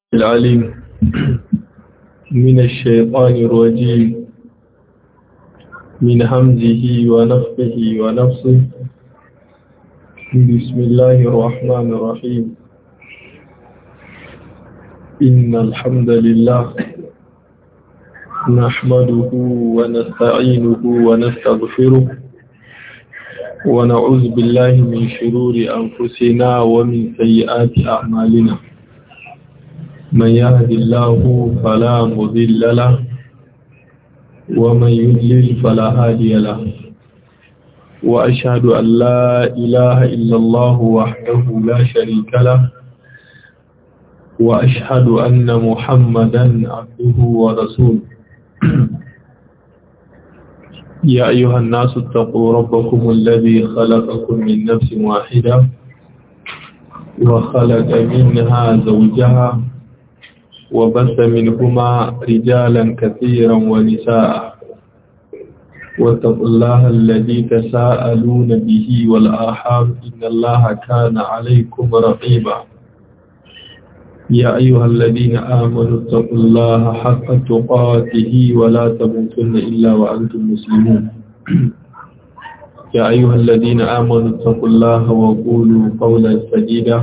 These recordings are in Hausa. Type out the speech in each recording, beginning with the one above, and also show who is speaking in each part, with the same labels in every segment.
Speaker 1: العليم من الشيطان الرجيم من همزه ونفخه ونفسه بسم الله الرحمن الرحيم إن الحمد لله نحمده ونستعينه ونستغفره ونعوذ بالله من شرور أنفسنا ومن سيئات أعمالنا من يهد الله فلا مضل له ومن يضلل فلا هادي له وأشهد أن لا إله إلا الله وحده لا شريك له وأشهد أن محمدا عبده ورسوله يا أيها الناس اتقوا ربكم الذي خلقكم من نفس واحدة وخلق منها زوجها وبث منهما رجالا كثيرا ونساء واتقوا الله الذي تساءلون به والآحام إن الله كان عليكم رقيبا يا أيها الذين آمنوا اتقوا الله حق تقاته ولا تموتن إلا وأنتم مسلمون يا أيها الذين آمنوا اتقوا الله وقولوا قولا سديدا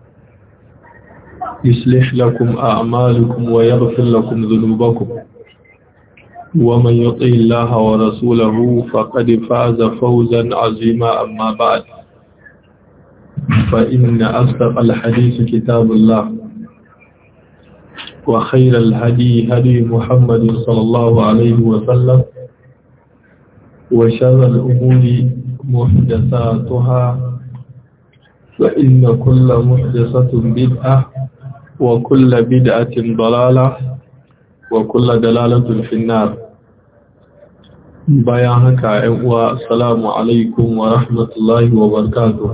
Speaker 1: يصلح لكم أعمالكم ويغفر لكم ذنوبكم ومن يطع الله ورسوله فقد فاز فوزا عظيما أما بعد فإن أصدق الحديث كتاب الله وخير الهدي هدي محمد صلى الله عليه وسلم وشر الأمور محدثاتها فإن كل محدثة بدعة وكل بدعة ضلالة وكل دلالة في النار bayan haka ‘yan uwa assalamu alaikum wa rahmatullahi wa barakatuh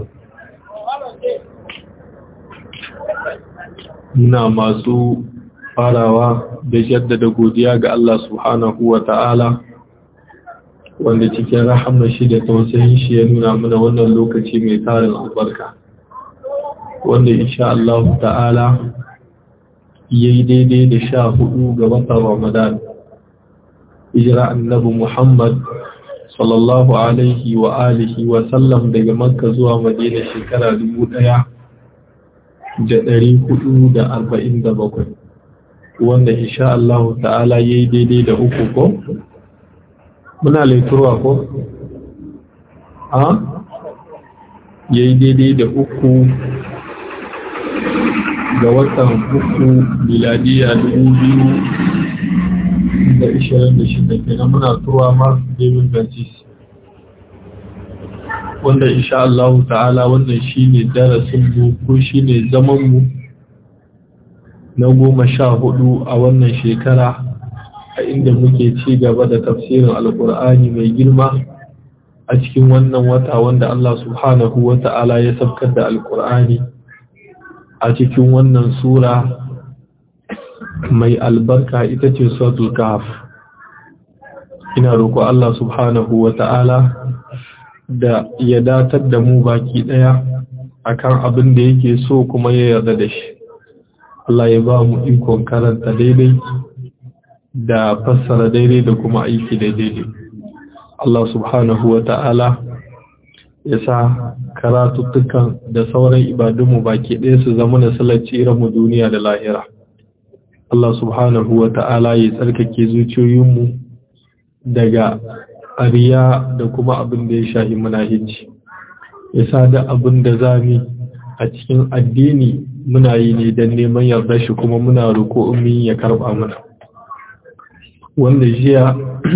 Speaker 1: muna masu farawa da jaddada godiya ga Allah subhanahu wa ta'ala wanda cikin rahama shi da tausayin shi ya nuna mana wannan lokaci mai tarin albarka wanda insha Allah ta'ala ya yi daidai da sha hudu ga watan Ramadan. Hijira annabi Muhammad sallallahu Alaihi wa alihi wa sallam daga Makka zuwa Madina shekara dubu ɗaya da ɗari hudu da arba'in da bakwai. Wanda insha Allah ta'ala ya yi daidai da uku ko? Muna laiturwa ko? Ha? Ya yi daidai da uku ga watan uku miladiya dubu biyu da ishirin da shida kenan muna turuwa mark david francis wanda insha Allah ta'ala wannan shine darasin mu ko shine zaman mu na goma sha hudu a wannan shekara a inda muke ci gaba da tafsirin alkur'ani mai girma a cikin wannan wata wanda Allah subhanahu wa ta'ala ya sabkar da alkur'ani a cikin wannan sura mai albarka ita ce suratul kahf ina roƙo Allah subhanahu wa ta'ala da ya datar da mu baki ɗaya akan abin da yake so kuma ya yarda da shi Allah ya ba mu ikon karanta daidai da fassara daidai da kuma aiki da daidai Allah subhanahu wa ta'ala ya sa karatuttukan da sauran ibadunmu baki ɗaya su zama na salarci mu duniya da lahira. Allah subhanahu wa ta'ala ya tsarkake zuciyoyinmu daga ariya da kuma abin da ya shahi munahici. Ya sa da abin da zami a cikin addini muna yi ne don neman yarda shi kuma muna roƙo umi ya karɓa mana. Wanda jiya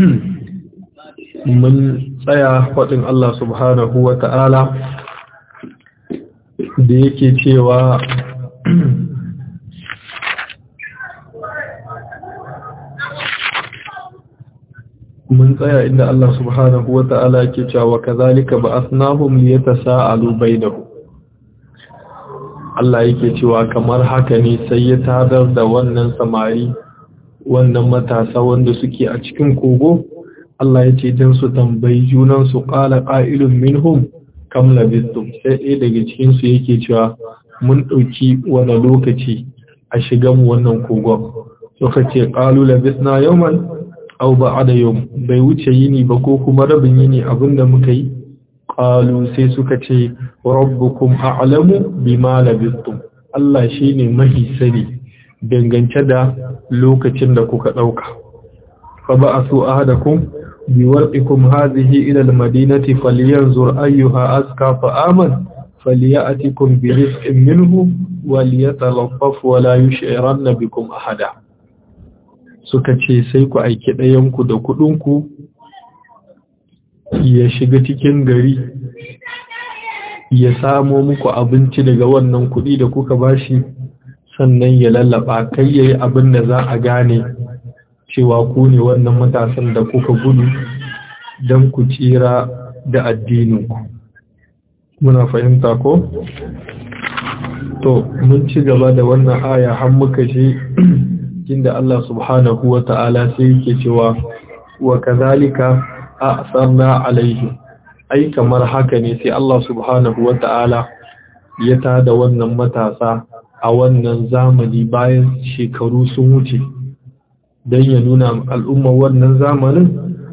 Speaker 1: mun tsaya faɗin Allah subhanahu wa ta'ala da yake cewa mun tsaya inda Allah subhanahu wa ta'ala yake cewa kazalika ba'athnahum liyatasaalu bainahum Allah yake cewa kamar haka ne sai ya tadar da wannan samari wannan matasa wanda suke a cikin kogo Allah ya ce don su tambayi junansu ƙala ƙa'ilun minhum kam labistum sai ɗaya daga cikinsu yake cewa mun ɗauki wani lokaci a shiga mu wannan kogon suka ce qalu labisna yawman aw ba'da yawm bai wuce yini ba ko kuma rabin yini abinda muka yi qalu sai suka ce rabbukum a'lamu bima labistum Allah shine mahi sani dangance da lokacin da kuka dauka fa ba'athu ahadakum biwarqikum hadhihi ila almadinati falyanzur ayyuha aska fa aman falyatikum birizqin minhu walyatalaffaf wa la yush'iranna bikum ahada suka ce sai ku aiki ɗayanku da kuɗinku ya shiga cikin gari ya samo muku abinci daga wannan kuɗi da kuka bashi sannan ya lallaba kai ya yi abin da za a gane cewa ku ne wannan matasan da kuka gudu don ku tsira da addininku muna fahimta ko? to mun ci gaba da wannan aya har muka shi inda Allah subhanahu wa ta'ala sai yake cewa wa kazalika a'sarna alaihi ai kamar haka ne sai Allah subhanahu wa ta'ala ya tada wannan matasa a wannan zamani bayan shekaru sun wuce don ya nuna al'ummar wannan zamanin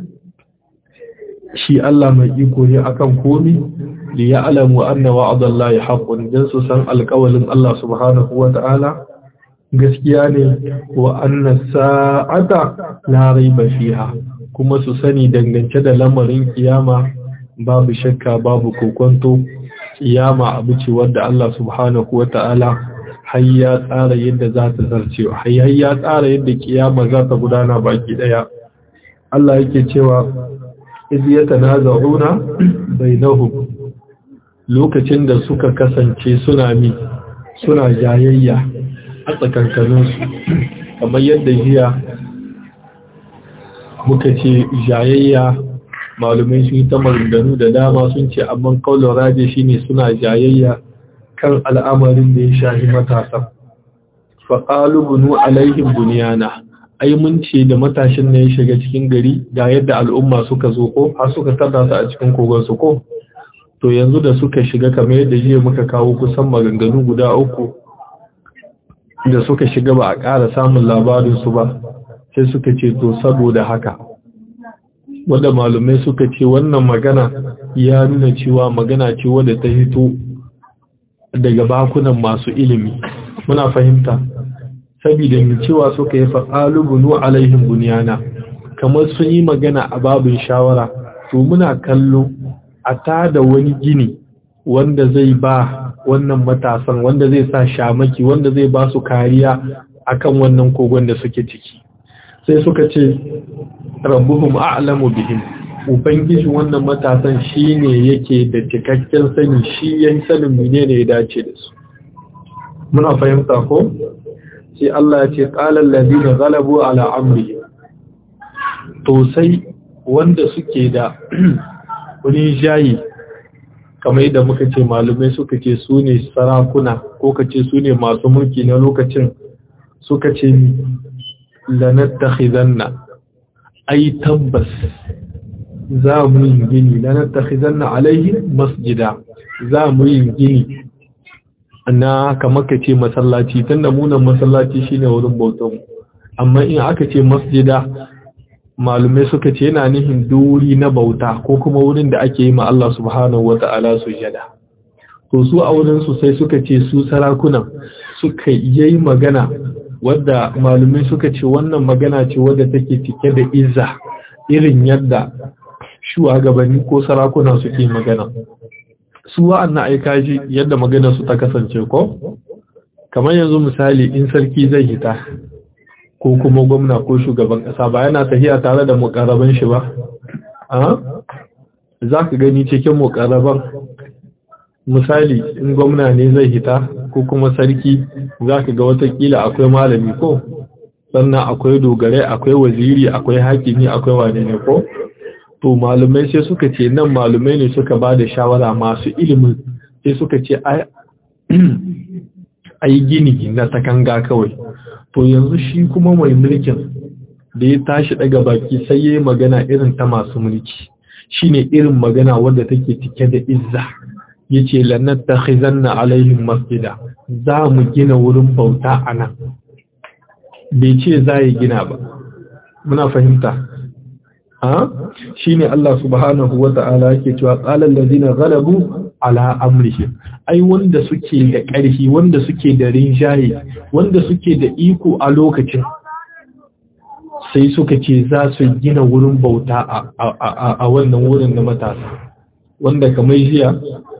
Speaker 1: shi Allah mai iko ne akan komi da ya alamu anna wa'adallahi haqqun dan su san alƙawalin Allah subhanahu wa ta'ala gaskiya ne wa anna sa'ata la raiba fiha kuma su sani dangance da lamarin kiyama babu shakka babu kokonto kiyama abu ce wanda Allah subhanahu wata'ala har ya tsara yadda za ta zarce har ya tsara yadda kiyama za ta gudana baki daya Allah yake cewa iz yatanaza'una bainahum lokacin da suka kasance suna mi suna jayayya a tsakankaninsu kamar yadda jiya muka ce jayayya malumai sun yi ta maganganu da dama sun ce amma kaulon raje shine suna jayayya kan al'amarin da ya shahi matasa faƙalu bunu alaihim buniyana ai mun ce da matashin ne ya shiga cikin gari ga yadda al'umma suka zo ko har suka tada su a cikin kogon su ko to yanzu da suka shiga kamar yadda jiya muka kawo kusan maganganu guda uku da suka shiga ba a ƙara samun labarinsu ba sai suka ce to saboda haka wadda malumai suka ce wannan magana ya nuna cewa magana ce wadda ta hito daga bakunan masu ilimi muna fahimta saboda mai cewa suka yi faƙalu bunu alaihim buniyana kamar sun yi magana a babin shawara to muna kallo a tada wani gini wanda zai ba wannan matasan wanda zai sa shamaki wanda zai ba su kariya akan wannan kogon da suke ciki sai suka ce rabbuhum a'lamu bihim ubangiji wannan matasan shine yake da cikakken sani shi yan sanin menene ya dace da su muna fahimta ko sai Allah ya ce qala allazina ghalabu ala amri to sai wanda suke da wani jayi kamar yadda muka ce malumai suka ce su ne sarakuna ko ka ce su ne masu mulki na lokacin suka ce lanattakhizanna ai tabbas za mu yi gini lanattakhizanna alaihi masjida za mu yi gini na kamar ka ce masallaci tunda munan masallaci shine wurin bautan amma in aka ce masjida malumai suka ce yana nihin duri na bauta ko kuma wurin da ake yi ma Allah subhanahu wa ta'ala sujada to su a wurin su sai suka ce su sarakunan suka yi magana wadda malumai suka ce wannan magana ce wadda take cike da izza irin yadda shugabanni ko sarakuna suke magana su wa'annan aika ji yadda magana su ta kasance ko kamar yanzu misali in sarki zai hita ko kuma gwamna ko shugaban ƙasa ba yana tafiya tare da mukarraban shi ba za ka gani cikin mukarraban misali in gwamna ne zai hita ko kuma sarki za ka ga watakila akwai malami ko sannan akwai dogarai akwai waziri akwai hakimi akwai wane ne ko to malumai sai suka ce nan malumai ne suka ba da shawara masu ilimin sai suka ce a yi gini na takanga kawai to yanzu shi kuma mai mulkin da ya tashi daga baki sai ya yi magana irin ta masu mulki shine irin magana wadda take cike da izza ya ce lannar ta khizanna alaihim masjida za mu gina wurin bauta a nan bai ce za yi gina ba muna fahimta ha shi ne Allah subhanahu wa ta'ala yake cewa tsalar lazina galabu ala amrihi ai wanda suke da ƙarfi wanda suke da rinjaye wanda suke da iko a lokacin sai suka ce za su gina wurin bauta a wannan wurin na matasa wanda kamar jiya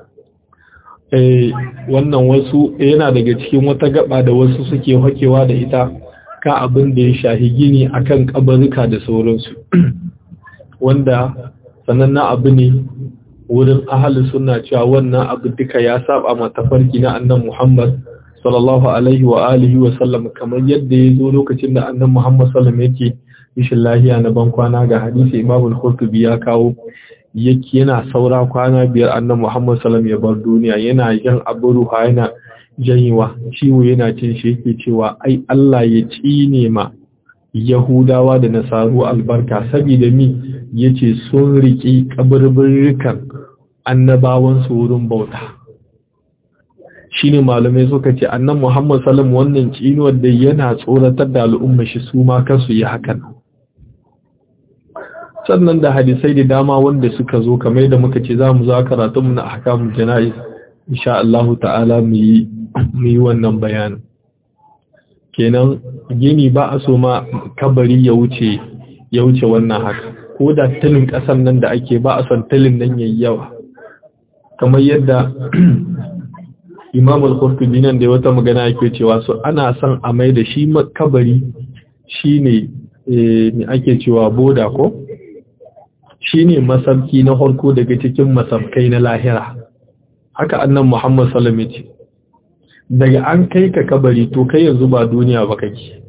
Speaker 1: wannan wasu yana daga cikin wata gaba da wasu suke hakewa da ita ka abin da ya shahi gini akan kabarika da sauransu wanda sanannen abu ne wurin ahalin suna cewa wannan abu duka ya saba ma tafarki na annan Muhammad sallallahu alaihi wa alihi wa sallam kamar yadda ya zo lokacin da annan Muhammad sallam yake ishin lahiya na ban kwana ga hadisi Imam al-Qurtubi ya kawo yake yana saura kwana biyar annan Muhammad sallam ya bar duniya yana jan abu ruha yana janyewa ciwo yana cin shi yake cewa ai Allah ya tsine ma Yahudawa da Nasaru albarka saboda mi yace sun riki kaburburrukan annabawan su wurin bauta shine malamai suka ce annan Muhammad sallam wannan tsinuwar da yana tsoratar da al'umma shi su ma kansu yi hakan sannan da hadisai da dama wanda suka zo kamar da muka ce za mu za karatun mu na ahkamul jana'iz insha Allah ta'ala mu yi mu yi wannan bayanin kenan gini ba a so ma kabari ya wuce ya wuce wannan haka ko da tilin kasan nan da ake ba a son tilin nan yayi yawa kamar yadda Imam al-Qurtubi nan da wata magana yake cewa so ana son a mai da shi kabari shine eh me ake cewa boda ko shine masabki na harko daga cikin masabkai na lahira haka annan Muhammad sallallahu alaihi wasallam daga an kai ka kabari to kai yanzu ba duniya ba kake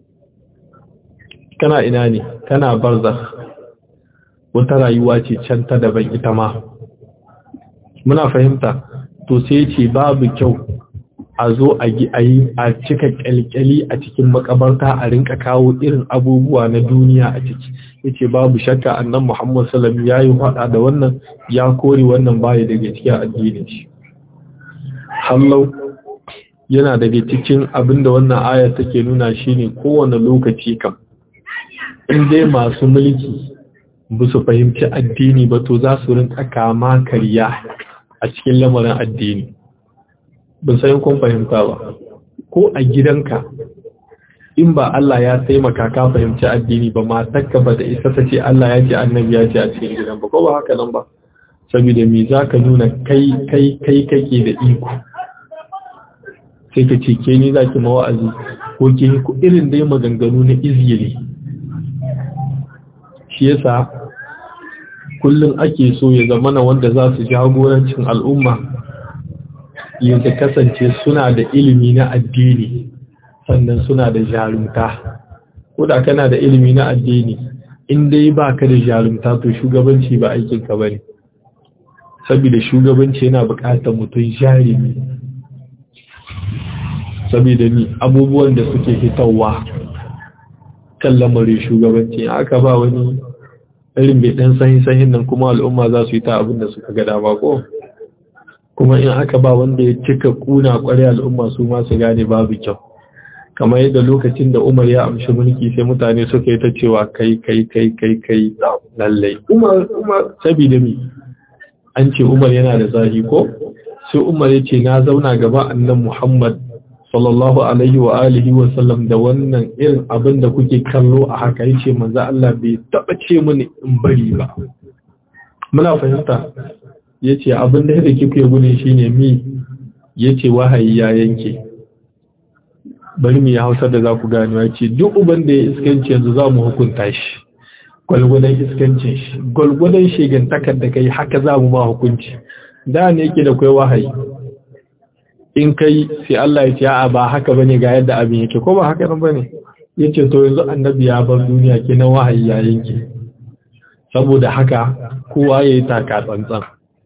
Speaker 1: kana ina ne kana barzakh wata rayuwa ce can ta daban ita ma muna fahimta to sai ce babu kyau a zo a yi a cika kyalkyali a cikin makabarta a rinka kawo irin abubuwa na duniya a ciki yace babu shakka annan Muhammad sallallahu alaihi wasallam yayi fada da wannan ya kore wannan baya daga cikin addinin shi hallau yana daga cikin abinda wannan aya take nuna shine kowane lokaci kam in dai masu mulki ba su fahimci addini ba to za su rinka kama karya a cikin lamarin addini ban san kun fahimta ba ko a gidanka in ba Allah ya taimaka ka fahimci addini ba matarka ba da isa ta ce Allah ya ce annabi ya ce a cikin gidan ba ko ba haka nan ba saboda me za ka nuna kai kai kai kake da iko sai ka ce ke ni za ki mawa'azi ko ke ku irin dai maganganu na izgili shi yasa kullum ake so ya zamana wanda za su jagorancin al'umma yadda kasance suna da ilimi na addini sannan suna da jarumta ko da kana da ilimi na addini in dai ba ka da jarumta to shugabanci ba aikinka ba ne saboda shugabanci yana buƙatar mutum jarumi saboda ni abubuwan da suke hitarwa kan lamarin shugabanci aka ba wani irin bai dan sahin sahin nan kuma al'umma za su yi ta abin da suka ga dama ko kuma in aka ba wanda ya cika kuna kware al'umma su ma su gane babu kyau kamar yadda lokacin da Umar ya amshi mulki sai mutane suka yi ta cewa kai kai kai kai kai lallai Umar Umar saboda mi an ce Umar yana da zahi ko sai Umar ya ce na zauna gaba annan Muhammad sallallahu alaihi wa alihi wa sallam da wannan irin abin da kuke kallo a haka yace manzo Allah bai taba ce mini in bari ba muna fahimta yace abin da yake kike gune shine mi yace wahayi ya yanke bari mu ya Hausa da za ku gane yace duk uban da ya iskanci yanzu za mu hukunta shi gwalgwadon iskancin shi gwalgwadon shegantakar da kai haka za mu ma hukunci da ne yake da kai wahayi in kai sai Allah ya ce a ba haka bane ga yadda abin yake ko ba haka nan bane yace to yanzu annabi ya bar duniya kenan wahayi ya yanke saboda haka kowa yayi taka tsantsan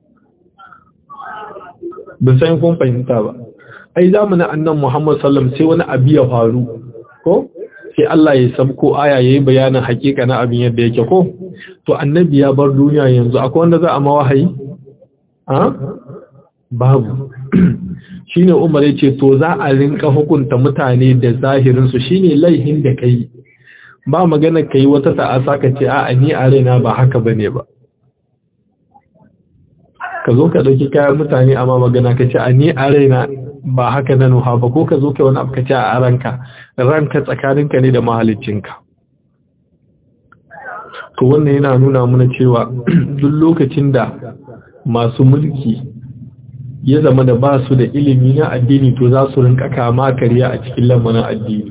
Speaker 1: ban san kun fahimta ba ai zamanin annan Muhammad sallam sai wani abu ya faru ko sai Allah ya sabko aya yayi bayanin hakika na abin yadda yake ko to annabi ya bar duniya yanzu akwai wanda za a ma wahayi a babu shine Umar yace to za a rinka hukunta mutane da zahirin su shine laihin da kai ba magana kai wata ta'asa ka ce a'a ni a raina ba haka bane ba ka zo ka dauki kayan mutane amma magana ka ce a ni a raina ba haka na nuha ba ko ka zo ka wani abu ka ce a ranka ranka tsakaninka ne da mahaliccinka to wannan yana nuna mana cewa duk lokacin da masu mulki ya zama da ba su da ilimi na addini to za su rinka kama karya a cikin lamarin addini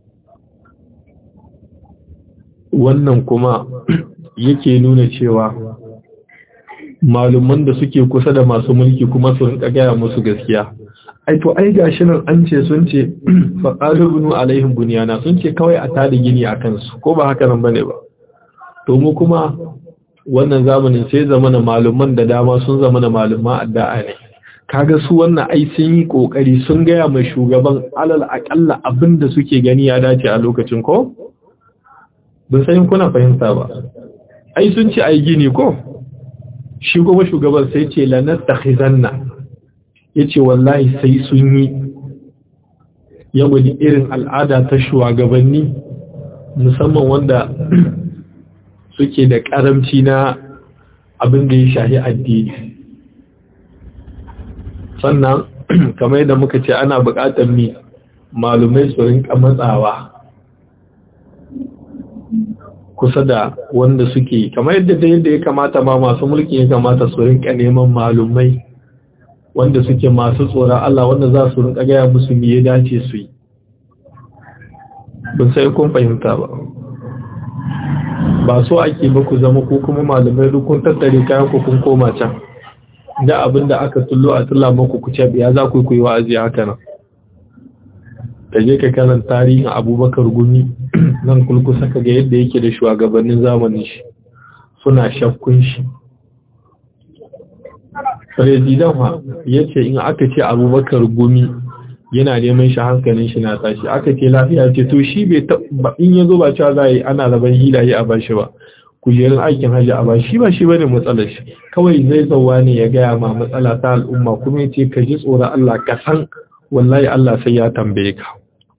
Speaker 1: wannan kuma yake nuna cewa maluman da suke kusa da masu mulki kuma su rinka gaya musu gaskiya ai to ai gashi nan an ce sun ce faqalubunu alaihim bunyana sun ce kawai a tada gini akan su ko ba haka nan bane ba to mu kuma wannan zamanin sai zamana maluman da dama sun zamana maluma addu'a ne kaga su wannan ai sun yi kokari sun gaya mai shugaban alal akalla abinda suke gani ya dace a lokacin ko ban san kuna fahimta ba ai sun ce ai gini ko shi kuma shugaban sai ce la nastakhizanna yace wallahi sai sun yi ya wani irin al'ada ta shugabanni musamman wanda suke da karamci na abin da ya shahi addini sannan kamar yadda muka ce ana buƙatar mi malumai su rinka matsawa kusa da wanda suke kamar yadda da yadda ya kamata ma masu mulki ya kamata su rinka neman malumai wanda suke masu tsoron Allah wanda za su rinka gaya musu me ya dace su yi ban sai kun fahimta ba ba so ake ba ku zama ko kuma malamai duk kun tattare kayan ku kun koma can da abin da aka tullo a tulla muku ku ce ya za ku yi wa'azi haka nan da je ka kanan tarihin abubakar gumi nan kulkusa ka ga yadda yake da shugabannin zamanin shi suna shakkun shi Firizidan ha ya ce in aka ce abubakar gumi yana neman shi hankalin shi na tashi aka ce lafiya ce to shi bai in ya zo ba cewa za a yi ana rabar hilaye a bashi ba kujerun aikin hajji a bashi shi ba shi bane matsalar shi kawai zai zauwa ne ya gaya ma matsala ta al'umma kuma ya ce ka ji tsoron Allah ka san wallahi Allah sai ya tambaye ka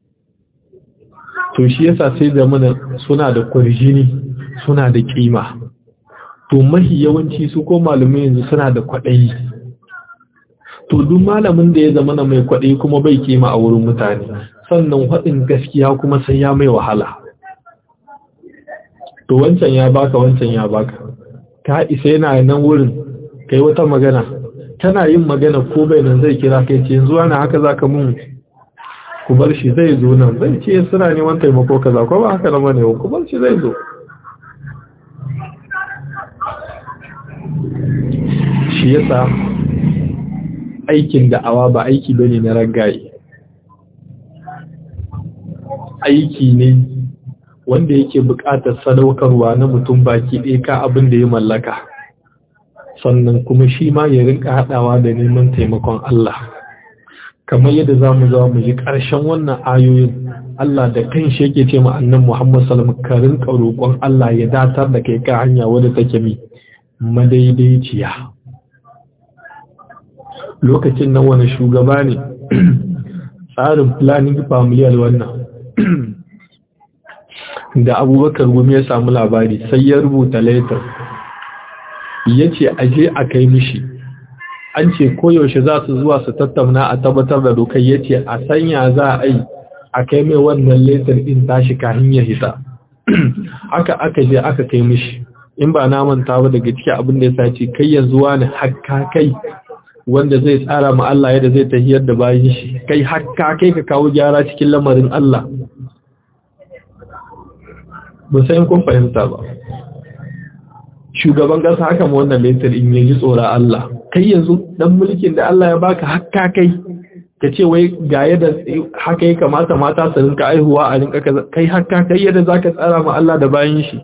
Speaker 1: to shi yasa sai da mana suna da kwarjini suna da kima to mahi yawanci su ko malamai yanzu suna da kwaɗayi to duk malamin da ya zama na mai kwaɗayi kuma bai kima a wurin mutane sannan haɗin gaskiya kuma sai ya mai wahala to wancan ya baka wancan ya baka ka isa yana nan wurin kai wata magana tana yin magana ko bai nan zai kira kai ce yanzu ana haka zaka mun ku bar shi zai zo nan zai ce suna neman taimako kaza ko ba haka na bane ku bar shi zai zo shi yasa aikin da'awa ba aiki bane na ragaye aiki ne wanda yake buƙatar sadaukarwa na mutum baki ɗaya ka abin da ya mallaka sannan kuma shi ma ya rinka haɗawa da neman taimakon Allah kamar yadda za mu za mu ji ƙarshen wannan ayoyin Allah da kan shi yake ce annan Muhammad Salam ka rinka roƙon Allah ya datar da kai ka hanya wadda take mi madaidaiciya lokacin nan wani shugaba ne tsarin planning familial wannan da abubakar gumi ya samu labari sai ya rubuta letter ya ce aje a kai mishi an ce koyaushe za su zuwa su tattauna a tabbatar da dokar ya ce a sanya za a yi a kai mai wannan letter din tashi kahin ya hita haka aka je aka kai mishi in ba na manta ba daga cikin abin da ya sace kai yanzu wani hakka kai wanda zai tsara ma Allah yadda zai tahiyar da bayin shi kai hakka kai ka kawo gyara cikin lamarin Allah ba sai kun fahimta ba shugaban kasa haka ma wannan letter in yaji tsora Allah kai yanzu dan mulkin da Allah ya baka hakka kai ka ce wai ga yadda haka ya kamata mata su rinka aihuwa a rinka kai hakka kai yadda zaka tsara ma Allah da bayin shi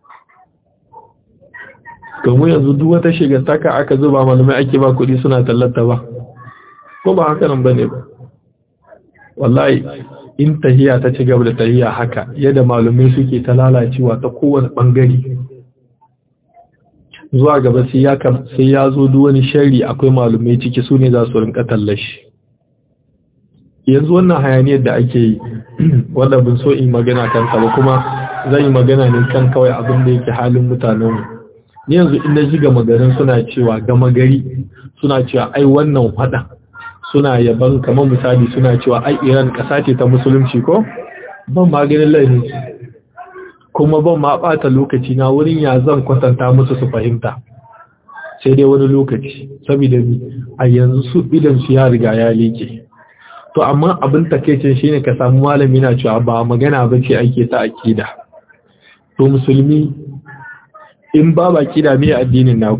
Speaker 1: domin yanzu duk wata shigantaka aka zuba malamai ake ba kuɗi suna tallata ba ko ba haka nan bane ba wallahi in tahiya ta ci gaba da tahiya haka yadda malamai suke ta lalacewa ta kowane bangare zuwa gaba sai ya sai ya zo duk wani sharri akwai malumai ciki su ne za su rinka tallashi yanzu wannan hayaniyar da ake yi wanda bin so in magana kansa ba kuma zan yi magana ne kan kawai abin da yake halin mutanenmu ni yanzu inda ji gama garin suna cewa gama gari suna cewa ai wannan hada suna yaban kamar misali suna cewa ai iran kasa ce ta musulunci ko ban maganin laifin kuma ban ma bata lokaci na wurin ya zan kwatanta musu su fahimta sai dai wani lokaci saboda a yanzu su idan su ya riga ya leke to amma abin takeicin shine ka samu malami na cewa ba magana ba ce ake ta akida to musulmi in ba ba kida me addinin naku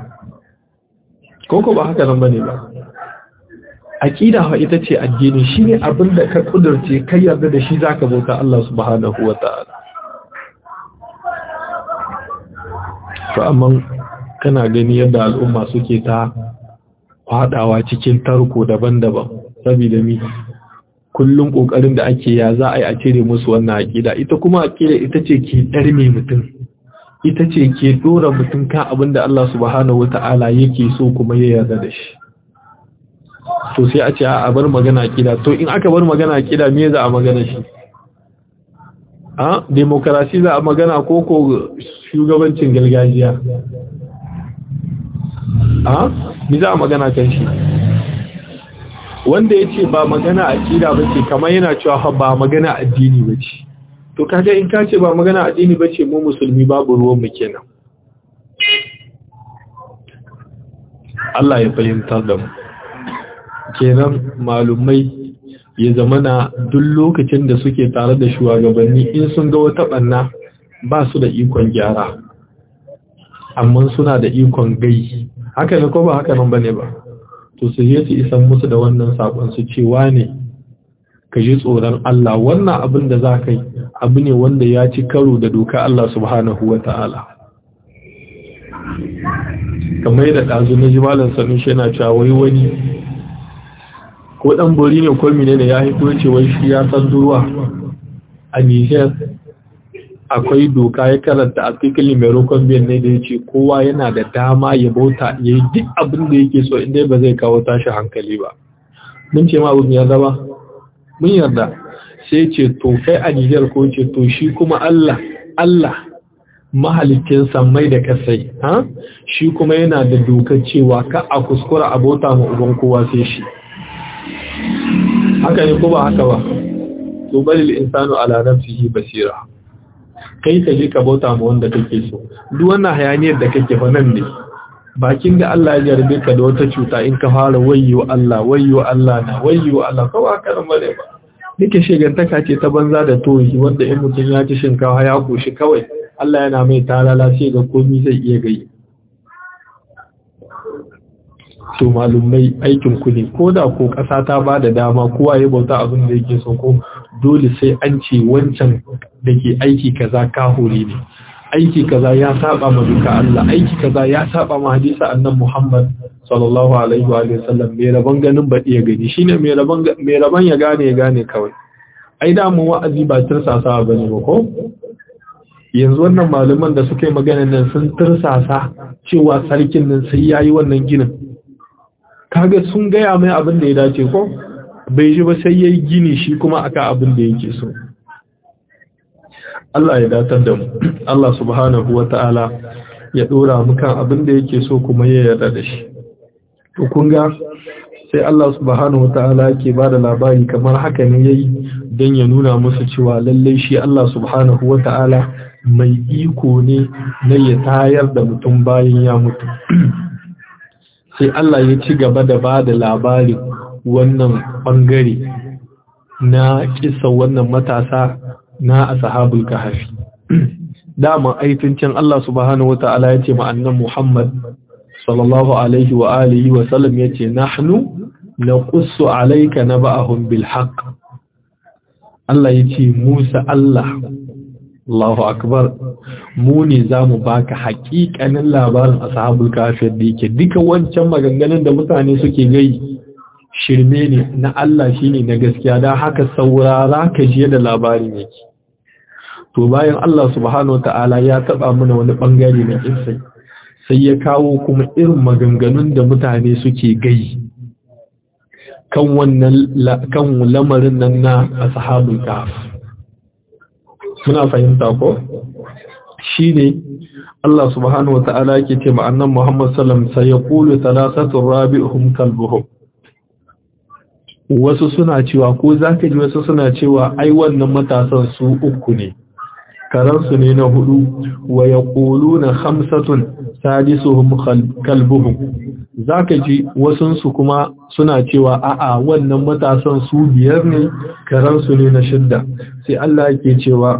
Speaker 1: koko ba haka nan bane ba aqida fa ita ce addini shine abin da ka kudurce kai yarda da shi zaka bauta Allah subhanahu wataala to amma kana gani yadda al'umma suke ta fadawa cikin tarko daban-daban saboda mi kullum kokarin da ake ya za a yi a cire musu wannan aqida ita kuma aqida ita ce ke darme mutum ita ce ke dora mutum kan abin da Allah subhanahu wata'ala yake so kuma ya yarda da shi to sai a ce a bar magana aqida to in aka bar magana aqida me za a magana shi a demokarasi za a magana ko ko shugabancin gargajiya a me za a magana kan shi wanda ya ce ba magana aƙida ba ce kamar yana cewa ba magana addini ba ce to kaga in ka ce ba magana addini ba ce mu musulmi babu ruwanmu kenan Allah ya fahimtar da mu kenan malumai ya zama na duk lokacin da suke tare da shugabanni in sun ga wata ɓanna ba su da ikon gyara amma suna da ikon gai haka ne ko ba haka nan bane ba to su je su isan musu da wannan sakon su cewa ne ka ji tsoron Allah wannan abin da za ka yi abu ne wanda ya ci karo da doka Allah subhanahu wa ta'ala kamar da ɗazu na jimalin sanu shi yana cewa wai wani ko ɗan bori ne ko mine da ya haifo ce wai shi ya san duruwa a Nijar akwai doka ya karanta article mai rokon biyan ne da ya ce kowa yana da dama ya bauta ya yi duk abin da yake so inda ba zai kawo tashi hankali ba mun ce ma abin yarda ba mun yarda sai ce to kai a Nijar ko ce to shi kuma Allah Allah mahalicin sammai da kasai ha shi kuma yana da dokar cewa ka a kuskura abota ma uban kowa sai shi haka ne ko ba haka ba to balil insanu ala nafsihi basira kai ka je ka bauta ma wanda kake so duk wannan hayaniyar da kake fa nan ne bakin da Allah ya jarbe ka da wata cuta in ka fara wayyo Allah wayyo Allah na wayyo Allah kawai haka nan bane ba nake shegantaka ce ta banza da tohi wanda in mutum ya ci shinkawa ya koshi kawai Allah yana mai talala sai ga komai zai iya gai to malumai aikin ku ne ko da ko ƙasa ta ba da dama kowa ya bauta abin da yake so ko dole sai an ce wancan da ke aiki kaza kahuri ne aiki kaza ya saba ma duka Allah aiki kaza ya saba ma hadisa annan Muhammad sallallahu alaihi wa sallam mai rabon ganin baɗi ya gani shine mai rabon mai rabon ya gane ya gane kawai ai da mu wa'azi ba tursasa bane ba ko yanzu wannan malaman da suka yi magana nan sun tursasa cewa sarkin nan sai yayi wannan ginin kaga sun gaya mai abin da ya dace ko bai ji ba sai yayi gini shi kuma aka abin da yake so Allah ya datar da mu Allah subhanahu wata'ala ya dora mu kan abin da yake so kuma ya yarda da shi to kun ga sai Allah subhanahu wata'ala yake bada labari kamar haka ne yayi dan ya nuna musu cewa lalle shi Allah subhanahu wata'ala mai iko ne na ya tayar da mutum bayan ya mutu sai Allah ya ci gaba da bada labarin wannan bangare na kisa wannan matasa na ashabul kahfi dama aitincin Allah subhanahu wata'ala yace ma annan Muhammad sallallahu alaihi wa alihi wa sallam yace nahnu naqussu alayka naba'ahum bil haqq Allah yace Musa Allah Allahu akbar mu ne zamu baka haƙiƙanin labarin ashabul kahfi da yake duka wancan maganganun da mutane suke gai shirme ne na Allah shine na gaskiya dan haka saurara ka je da labarin yake to bayan Allah subhanahu ta'ala ya taba mana wani bangare na kissai sai ya kawo kuma irin maganganun da mutane suke gai kan wannan kan lamarin nan na ashabul kahf muna fahimta ko shine Allah subhanahu wata'ala yake ce ma annan Muhammad sallam sai ya kulu talasatu rabi'uhum kalbuhum wasu suna cewa ko zaka ji wasu suna cewa ai wannan matasan su uku ne karansu ne na hudu wa yaquluna khamsatun sadisuhum kalbuhum zaka ji wasunsu kuma suna cewa a'a wannan matasan su biyar ne karansu ne na shidda sai Allah yake cewa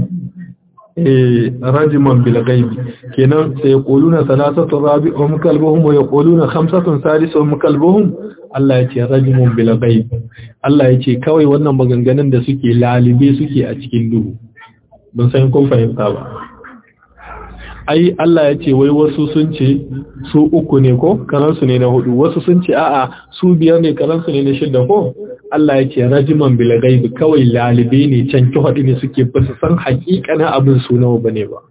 Speaker 1: rajiman bil ghaibi kenan sai yaquluna salasatu rabi'uhum kalbuhum wa yaquluna khamsatun sadisuhum kalbuhum Allah yace rajimun bil ghaib Allah yace kawai wannan maganganun da suke lalibe suke a cikin duhu ban san kun fahimta ba ai Allah yace wai wasu sun ce su uku ne ko karansu ne na hudu wasu sun ce a'a su biyar ne karansu ne na shida ko Allah ya ce rajiman bil gaibi kawai lalibe ne can ki hudu ne suke ba su san hakikanin abin su nawa bane ba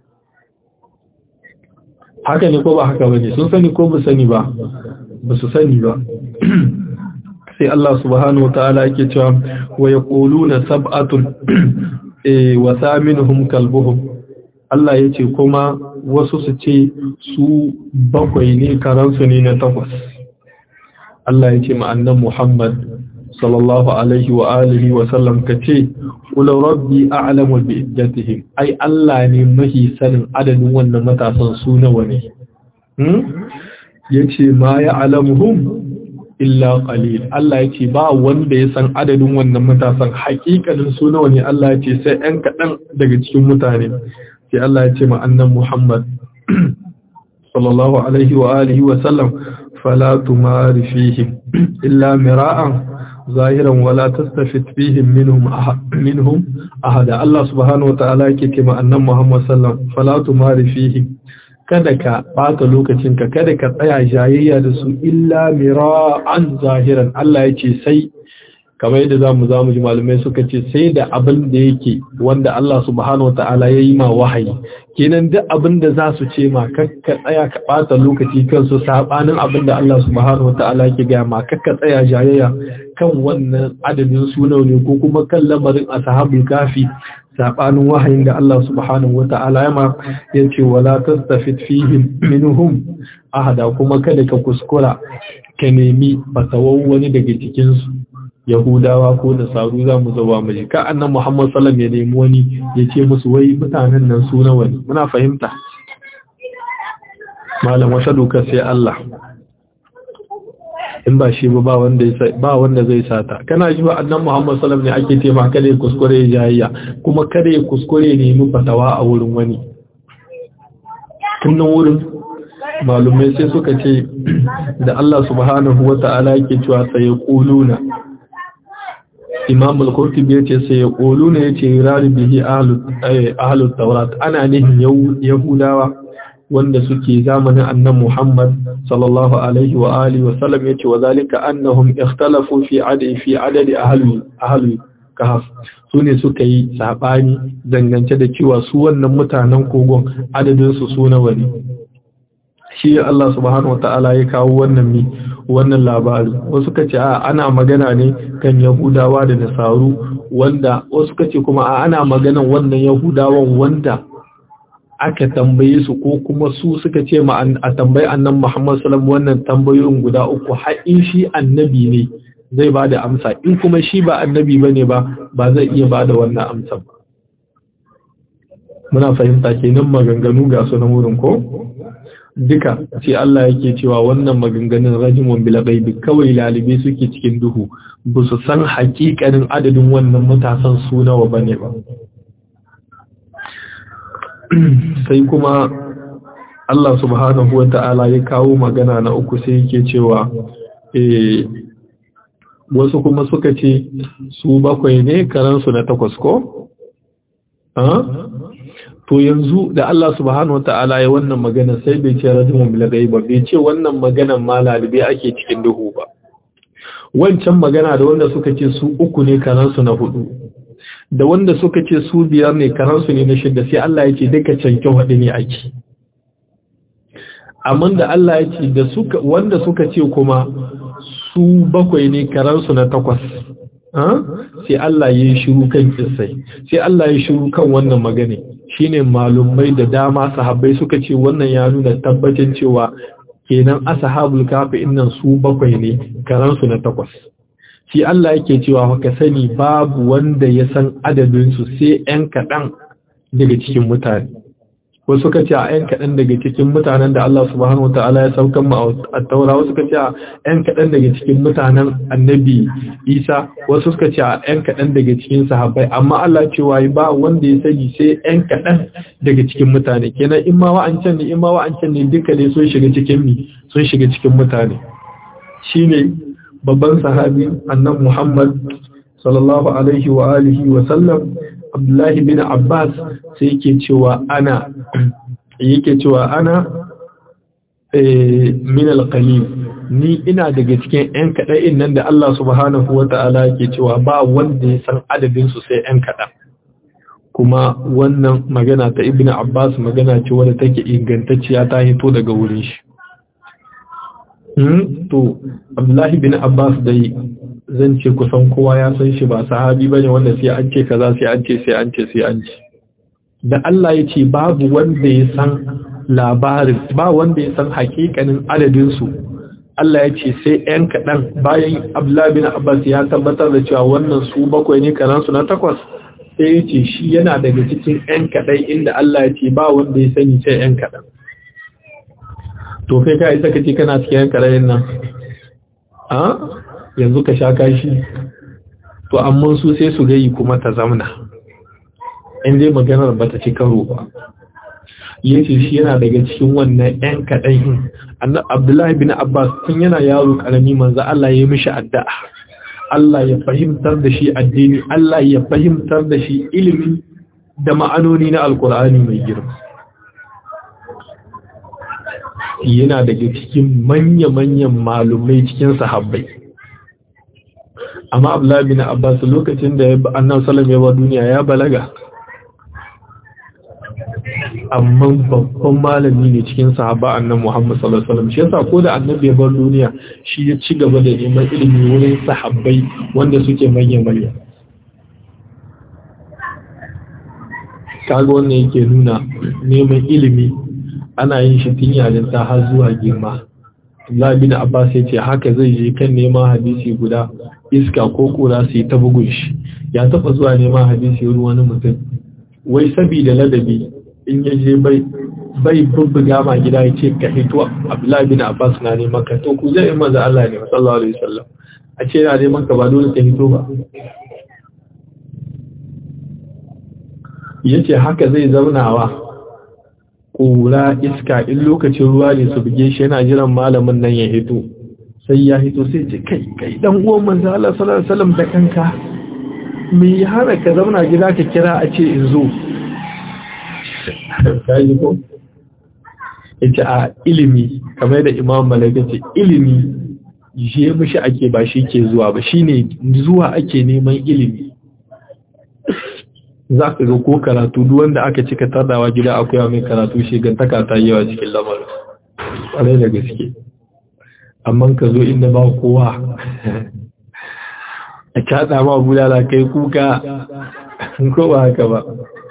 Speaker 1: haka ne ko ba haka bane sun sani ko ba sani ba ba su sani ba sai Allah subhanahu wataala yake cewa wa yaquluna sab'atun eh wa thaminuhum kalbuhum Allah ya ce kuma wasu su ce su bakwai ne karansu ne na takwas Allah ya ce ma'annan Muhammad sallallahu alaihi wa alihi wa sallam ka ce kula rabbi a'lamu bi iddatihim ai Allah ne mahi sanin adadin wannan matasan su nawa ne hmm yace ma ya'lamuhum illa qalil Allah yace ba wanda ya san adadin wannan matasan hakikanin su nawa ne Allah yace sai ɗan kaɗan daga cikin mutane sai Allah ya ce ma annan Muhammad sallallahu alaihi wa alihi wa sallam fala tumari fihim illa mira'an zahiran wala tastafit fihim minhum minhum ahada Allah subhanahu wa ta'ala yake ce ma annan Muhammad sallam fala tumari fihim kada ka bata lokacinka kada ka tsaya jayayya da su illa mira'an zahiran Allah ya ce sai kamar yadda za mu za mu ji malamai suka ce sai da abin da yake wanda Allah subhanahu wa ta'ala ya yi ma wahayi kenan duk abin da za su ce ma kakka tsaya ka ɓata lokaci kansu saɓanin abin da Allah subhanahu wa ta'ala ke gaya ma kakka tsaya jayayya kan wannan adadin sunau ne ko kuma kan lamarin ashabul kafi saɓanin wahayin da Allah subhanahu wa ta'ala ya ma ya ce wala tastafid fihim minhum ahada kuma kada ka kuskura ka nemi fatawar wani daga cikinsu Yahudawa ko da saru za mu zaba mu ji ka annan Muhammad sallam ya nemi wani ya ce musu wai mutanen nan su nawa ne muna fahimta malam wata doka sai Allah in ba shi ba ba wanda ba wanda zai sata kana ji ba annan Muhammad sallam ne ake tema kada ya kuskure ya jayayya kuma kada ya kuskure ya nemi fatawa a wurin wani tunan wurin malumai sai suka ce da Allah subhanahu wata'ala yake cewa sai quluna imam al-qurtubi yace sai ya kolu ne yace rari bihi ahlut tawrat ana nihin yahudawa wanda suke zamanin annan muhammad sallallahu alaihi wa alihi wa sallam yace wa zalika annahum ikhtalafu fi adadi fi adadi ahli ahli kahf sune suka yi sabani dangance da cewa su wannan mutanen kogon adadin su su nawa ne shi Allah subhanahu wataala ya kawo wannan mi wannan labari wasu ka ce ana magana ne kan yahudawa da nasaru wanda wasu ka ce kuma a ana maganan wannan yahudawan wanda aka tambaye su ko kuma su suka ce ma a tambayi annan muhammad salam wannan tambayoyin guda uku haƙin shi annabi ne zai ba da amsa in kuma shi ba annabi ba ne ba ba zai iya ba da wannan amsa ba muna fahimta kenan maganganu ga su na wurin ko duka sai Allah yake cewa wannan maganganun rajimun bil ghaibi kawai lalibe suke cikin duhu ba su san hakikanin adadin wannan matasan su nawa bane ba sai kuma Allah subhanahu wata'ala ya kawo magana na uku sai yake cewa eh wasu kuma suka ce su bakwai ne karansu na takwas ko to yanzu da Allah subhanahu wata'ala ya wannan magana sai bai ce rajimun bil ba bai ce wannan maganan ma lalibe ake cikin duhu ba wancan magana da wanda suka ce su uku ne karansu na hudu da wanda suka ce su biyar ne karansu ne na shida sai Allah ya ce duka canke hudu ne ake amma da Allah ya ce da suka wanda suka ce kuma su bakwai ne karansu na takwas sai Allah ya yi shiru kan kissai sai Allah ya shiru kan wannan magana shine malumai da dama sahabbai suka ce wannan ya nuna tabbacin cewa kenan ashabul kafi innan su bakwai ne karansu na takwas shi Allah yake cewa ka sani babu wanda ya san adadin su sai ɗan kaɗan daga cikin mutane wasu ka ce a ‘yan kaɗan daga cikin mutanen da Allah subhanahu wa ta'ala ya saukan mu a taura wasu ka ce a ‘yan kaɗan daga cikin mutanen annabi isa wasu ka ce a ‘yan kaɗan daga cikin sahabbai amma Allah cewa ba wanda ya sani sai ‘yan kaɗan daga cikin mutane kenan in ma wa'ancan ne in ma wa'ancan ne duka ne sun shiga cikin mi sun shiga cikin mutane shine babban sahabi annabi Muhammad sallallahu alaihi wa alihi wa sallam Abdullahi bin Abbas sai yake cewa ana yake cewa ana min al-qalil ni ina daga cikin ƴan kaɗa'in nan da Allah subhanahu wa ta'ala yake cewa ba wanda ya san adadin su sai ƴan kaɗan kuma wannan magana ta Ibn Abbas magana ce wadda take ingantacciya ta hito daga wurin shi to Abdullahi bin Abbas dai zan ce kusan kowa ya san shi ba sahabi bane wanda sai an ce kaza sai an ce sai an ce sai an ce da Allah ya ce babu wanda ya san labarin ba wanda ya san hakikanin adadin su Allah ya ce sai ɗan kaɗan bayan Abdullahi bin Abbas ya tabbatar da cewa wannan su bakwai ne karan su na takwas sai ya ce shi yana daga cikin ɗan kaɗai inda Allah ya ce ba wanda ya sani sai ɗan kaɗan to kai ka isa ka ce kana cikin ɗan kaɗayin nan a yanzu ka sha kashi to amma su sai su gayi kuma ta zamna in dai maganar ba ta ci karo ba yace shi yana daga cikin wannan ƴan kaɗan annabi Abdullahi bin Abbas tun yana yaro karami manzo Allah ya mishi addu'a Allah ya fahimtar da shi addini Allah ya fahimtar da shi ilimi da ma'anoni na alkur'ani mai girma yana daga cikin manya-manyan malumai cikin sahabbai amma Abdullahi bin Abbas lokacin da annabi sallallahu alaihi wasallam duniya ya balaga amma babban malami ne cikin sahaba annan Muhammad sallallahu alaihi wasallam shi yasa ko da annabi ya bar duniya shi ya ci gaba da neman ilimi wurin sahabbai wanda suke manya manya kaga wannan yake nuna neman ilimi ana yin shi tun yayin ta har zuwa girma Allah bin Abbas ya ce haka zai je kan neman hadisi guda iska ko kura su yi ta bugun shi ya taba zuwa neman hadisi wurin wani mutum wai sabida ladabi in ya je bai bai bubbuga ma gida ya ce ka hito Abdullahi bin Abbas na neman ka to ku zai maza Allah ne sallallahu alaihi wasallam a ce na neman ka ba dole ka hito ba yace haka zai zaunawa kura iska in lokacin ruwa ne su buge shi yana jiran malamin nan ya hito sai ya hito sai ce kai kai dan uwan manzo Allah sallallahu alaihi wasallam da kanka me ya hana ka zauna gida ka kira a ce in zo kayi ko ita a ilimi kamar da imam malaka ce ilimi je mishi ake ba shi ke zuwa ba shine zuwa ake neman ilimi za ka ga ko karatu duk wanda aka cika tardawa gida akwai mai karatu shi gantaka ta yawa cikin lamarin ƙwarai da gaske amma ka zo inda ba kowa a kaɗa ma bulala kai kuka ko ba haka ba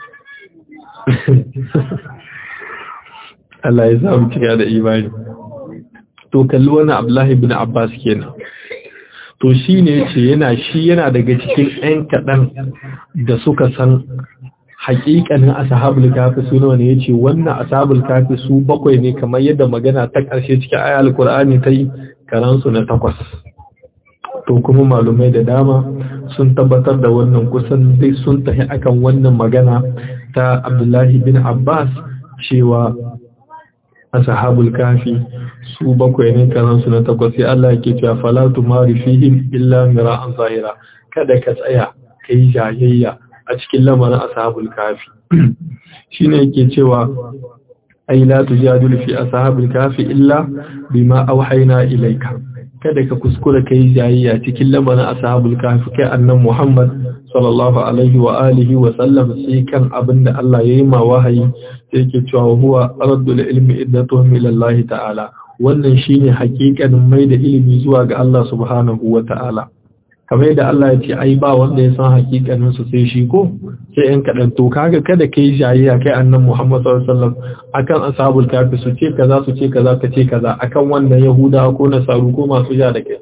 Speaker 1: Allah ya samu cika da imani to kalli wani Abdullahi bin Abbas kenan to shi ne ce yana shi yana daga cikin ɗan kaɗan da suka san haƙiƙanin ashabul kafi su nawa ne yace wannan ashabul kafi su bakwai ne kamar yadda magana ta ƙarshe cikin ayat alqur'ani ta yi karansu na takwas to kuma malumai da dama sun tabbatar da wannan kusan dai sun tafi akan wannan magana ta Abdullahi bin Abbas cewa ashabul kafi su bakwai ne karansu na takwas sai Allah yake cewa fala tumari fihim illa mira'an zahira kada ka tsaya kai jayayya a cikin lamarin ashabul kafi shine yake cewa ai la tujadilu fi ashabul kafi illa bima auhayna ilayka kada ka kuskura kai jayayya cikin lamarin ashabul kahfi kai annan Muhammad sallallahu alaihi wa alihi wa sallam sai kan abinda Allah yayi ma wahayi sai yake cewa huwa raddul ilmi iddatuhum ila Allah ta'ala wannan shine hakikanin mai da ilimi zuwa ga Allah subhanahu wa ta'ala kamar yadda Allah ya ce ai ba wanda ya san hakikanin su sai shi ko sai yan kadan to kaga kada kai jayayya kai annan Muhammad sallallahu alaihi wasallam akan ashabul kafi su ce kaza su ce kaza ka ce kaza akan wannan yahuda ko nasaru ko masu ja da kai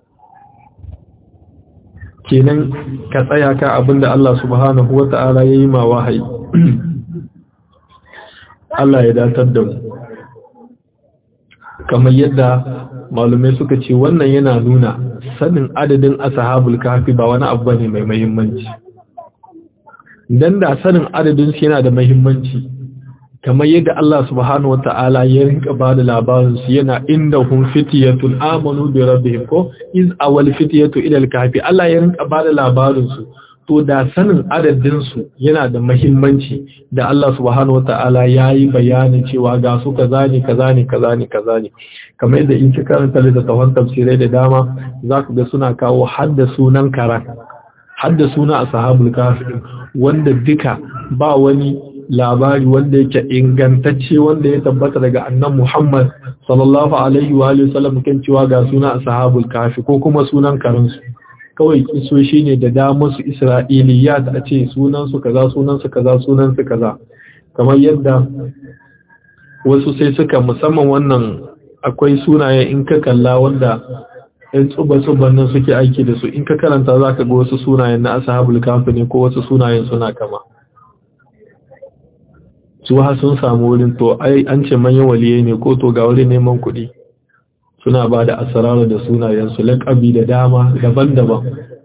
Speaker 1: kenan ka tsaya ka abinda Allah subhanahu wata'ala yayi ma wahayi Allah ya datar da mu kamar yadda malumai suka ce wannan yana nuna sanin adadin ashabul kafi ba wani abu bane mai muhimmanci dan da sanin adadin su yana da muhimmanci kamar yadda Allah subhanahu wata'ala ya rinka ba da labarin su yana inda hum fitiyatun amanu bi rabbihim ko iz awal fitiyatu ila al-kahfi Allah ya rinka ba da labarin su to da sanin adadin su yana da muhimmanci da Allah subhanahu wata'ala yayi bayanin cewa ga su kaza ne kaza ne kaza ne kaza ne kamar yadda in ki karanta littattafan tafsirai da dama zaka ga suna kawo hadda sunan karan hadda suna ashabul kahfi wanda duka ba wani labari wanda yake ingantacce wanda ya tabbata daga annan Muhammad sallallahu alaihi wa sallam kan cewa ga suna ashabul kafi ko kuma sunan karansu kawai kisoshi ne da damar su Isra'iliyat a ce sunan su kaza sunan su kaza sunan su kaza kamar yadda wasu sai suka musamman wannan akwai sunaye in ka kalla wanda ɗan tsuba-tsuban nan suke aiki da su in ka karanta za ka ga wasu sunayen na ashabul kafi ne ko wasu sunayen suna kama su ha sun samu wurin to ai an ce manyan waliye ne ko to ga wurin neman kuɗi suna ba da asararu da sunayensu laƙabi da dama daban-daban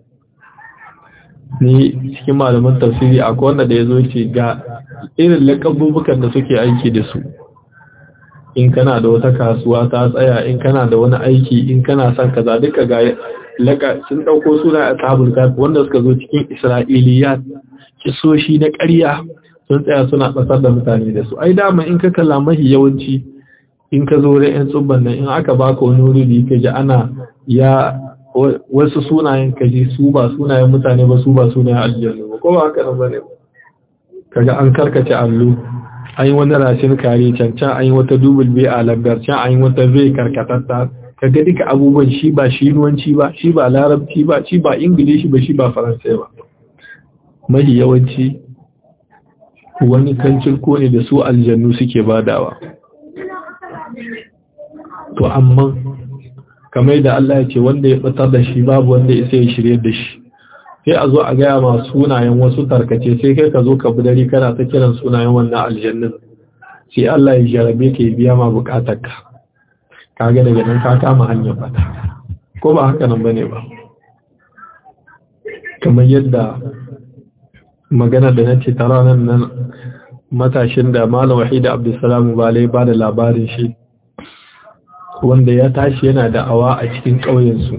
Speaker 1: ni cikin malaman tafsiri akwai wanda da ya zo ce ga irin laƙabubukan da suke aiki da su in kana da wata kasuwa ta tsaya in kana da wani aiki in kana son kaza duka ga laka sun ɗauko suna a tabul wanda suka zo cikin isra'iliyat kisoshi na ƙarya sun tsaya suna ɓasar da mutane da su ai dama in ka kalla mahi yawanci in ka zo da yan tsubban nan in aka baka wani wuri ka ji ana ya wasu sunayen ka ji su ba sunayen mutane ba su ba sunayen aljannu ba ko ba haka nan bane kaga an karkace allo an yi wani rashin kare can can an yi wata dubul bai a lambar can an yi wata bai karkatatta kaga duka abubuwan shi ba shi nuwanci ba shi ba larabci ba shi ba ingilishi ba shi ba faransai ba mahi yawanci wani kancin ko ne da su aljannu suke badawa to amma kamar da Allah ya ce wanda ya batar da shi babu wanda ya sai shirye da shi sai a zo a gaya ma sunayen wasu tarkace sai kai ka zo ka budari kana ta kiran sunayen wannan aljannin sai Allah ya jarabe ka biya ma bukatarka kaga daga nan ka kama hanyar fata ko ba haka nan bane ba kamar yadda magana da nace ta ranar nan matashin da Malam Wahida Abdulsalam Bale ba da labarin shi wanda ya tashi yana da awa a cikin ƙauyensu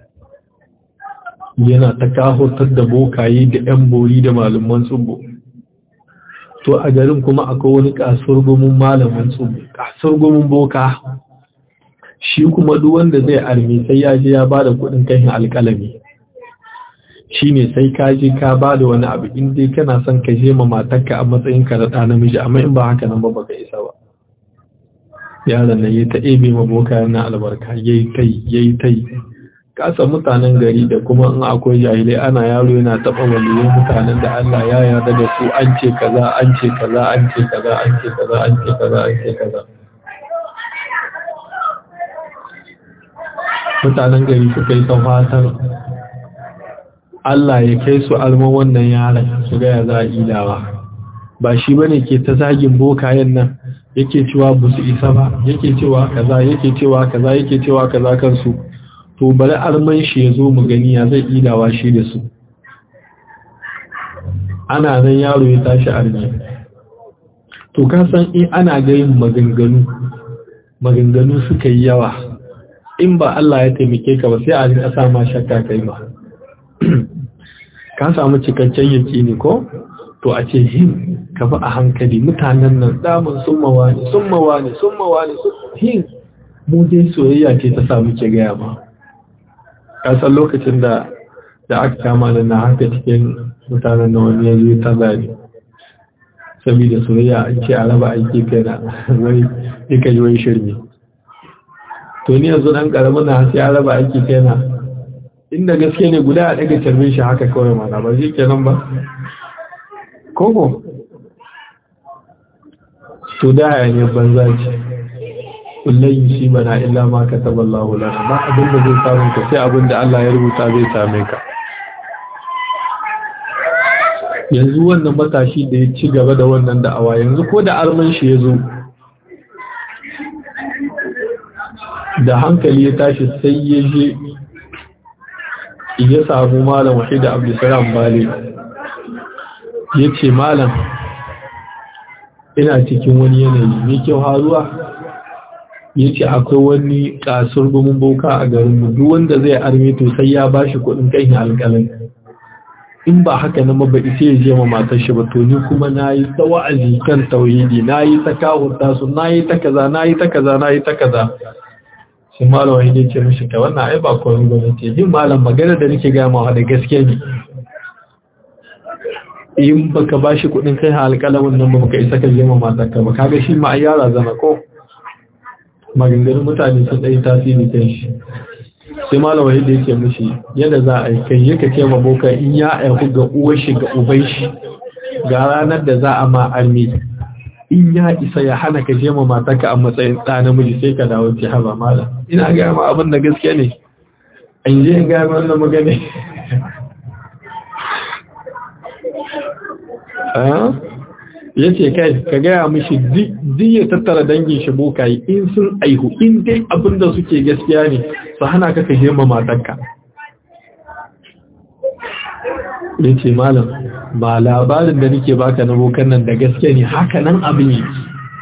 Speaker 1: yana ta kahotar da bokaye da 'yan bori da malaman tsubo to a garin kuma akwai wani kasuwar gumin malaman tsubo kasuwar gumin boka shi kuma duk wanda zai arme sai ya je ya ba da kuɗin kai alƙalami shi ne sai ka je ka ba da wani abu in dai kana son ka je ma matarka a matsayin ka da namiji amma in ba haka nan ba baka isa ba yaron nan ya ta ebe ma boka yana albarka yayi tai yayi tai kasa mutanen gari da kuma in akwai jahilai ana yaro yana taba waliyan mutanen da Allah ya yarda da su an ce kaza an ce kaza an ce kaza an ce kaza an ce kaza an ce kaza mutanen gari suka yi fatar Allah ya kai su alman wannan yaron su ga ya za a ilawa ba shi bane ke ta zagin bokayen nan yake cewa ba su isa ba yake cewa kaza yake cewa kaza yake cewa kaza kansu to bari arman shi ya zo mu gani ya zai idawa shi da su ana nan yaro ya tashi arme to ka san in ana ga yin maganganu maganganu suka yi yawa in ba Allah ya taimake ka ba sai a rika sa ma shakka kai ma ka samu cikakken yaki ne ko to a ce hin ka bi a hankali mutanen nan damun sun mawa ne sun mawa ne sun mawa ne hin mu dai soyayya ce ta sa muke gaya ma kasan lokacin da da aka kama da na haka cikin mutanen da wani ya zo ta zari saboda soyayya an ce a raba aiki kai na wai ika yi wai shirme to ni yanzu dan karamin na sai a raba aiki kai na inda gaske ne guda a daga carbin shi haka kawai mana ba shi kenan ba koko to da ya ne banza ce kullum shi bana illa ma ka taba Allah lana ba abin da zai samu ka sai abin da Allah ya rubuta zai same ka yanzu wannan matashi da ya ci gaba da wannan da'awa yanzu ko da arman shi ya zo da hankali ya tashi sai ya je ya samu malam wahida abdulsalam bale ya ce malam ina cikin wani yanayi mai kyau haruwa ya ce akwai wani kasar gumin boka a garinmu duk wanda zai arme to sai ya bashi kudin kai alƙalin in ba haka na mabaɗi sai ya je ma matar shi ba to ni kuma na yi ta wa'azi kan tauhidi na yi ta kawunta su na yi ta kaza na yi ta kaza na yi ta kaza sai malam wani ya ce mishi ka wannan ai ba kawai ba ne ce yin malam magana da nake gaya mawa da gaske ne in baka ba shi kuɗin kai alƙalamin nan ba ka isa ka je ma matar ka ba kaga shi ma ai yara zana ko maganganun mutane sun ɗaya tasiri kan shi sai malama yadda yake mishi yadda za a yi kai yaka ce ma boka in ya aihu ga uwar shi ga uban shi ga ranar da za a ma armi in ya isa ya hana ka je ma matarka a matsayin ɗa namiji sai ka dawo ce haba malam ina gaya ma abin da gaske ne an je in gaya ma wannan magana ya ce kai ka gaya mishi duk ya tattara dangin shi bokayi in sun aihu in dai abinda suke gaskiya ne su hana ka ka hirma matanka ya ce malam ba labarin da nake baka na bokan nan da gaske ne haka nan abin yi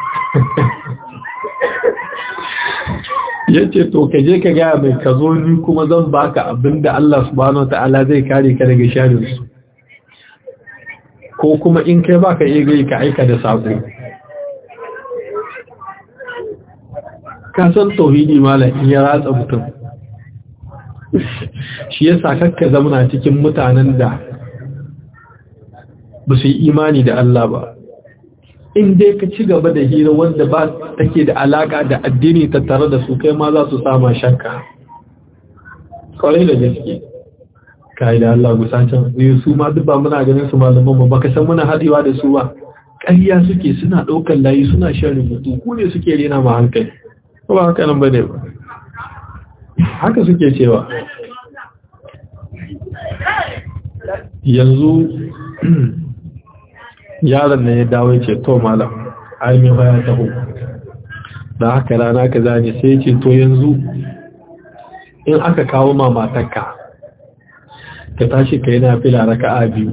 Speaker 1: ya ce to ka je ka gaya mai ka zo ni kuma zan baka abinda Allah subhanahu wa ta'ala zai kare ka daga sharinsu ko kuma in kai baka iya gai ka aika da sako ka san tauhidi malam in ya ratsa mutum shi yasa kakka zamana cikin mutanen da ba su yi imani da Allah ba in dai ka ci gaba da hira wanda ba take da alaka da addini tattare da su kai ma za su sama shakka kwarai da gaske kai da Allah gusacin ne su ma duk ba muna ganin su malaman ba baka san muna hadewa da su ba ƙarya suke suna ɗaukar layi suna shan rubutu ku ne suke rena ma hankali ba haka nan bane ba haka suke cewa yanzu yaron nan ya dawo ya ce to malam aimin ya taho da haka rana ka zane sai ce to yanzu in aka kawo mamatakka ka tashi ka yi nafila raka'a biyu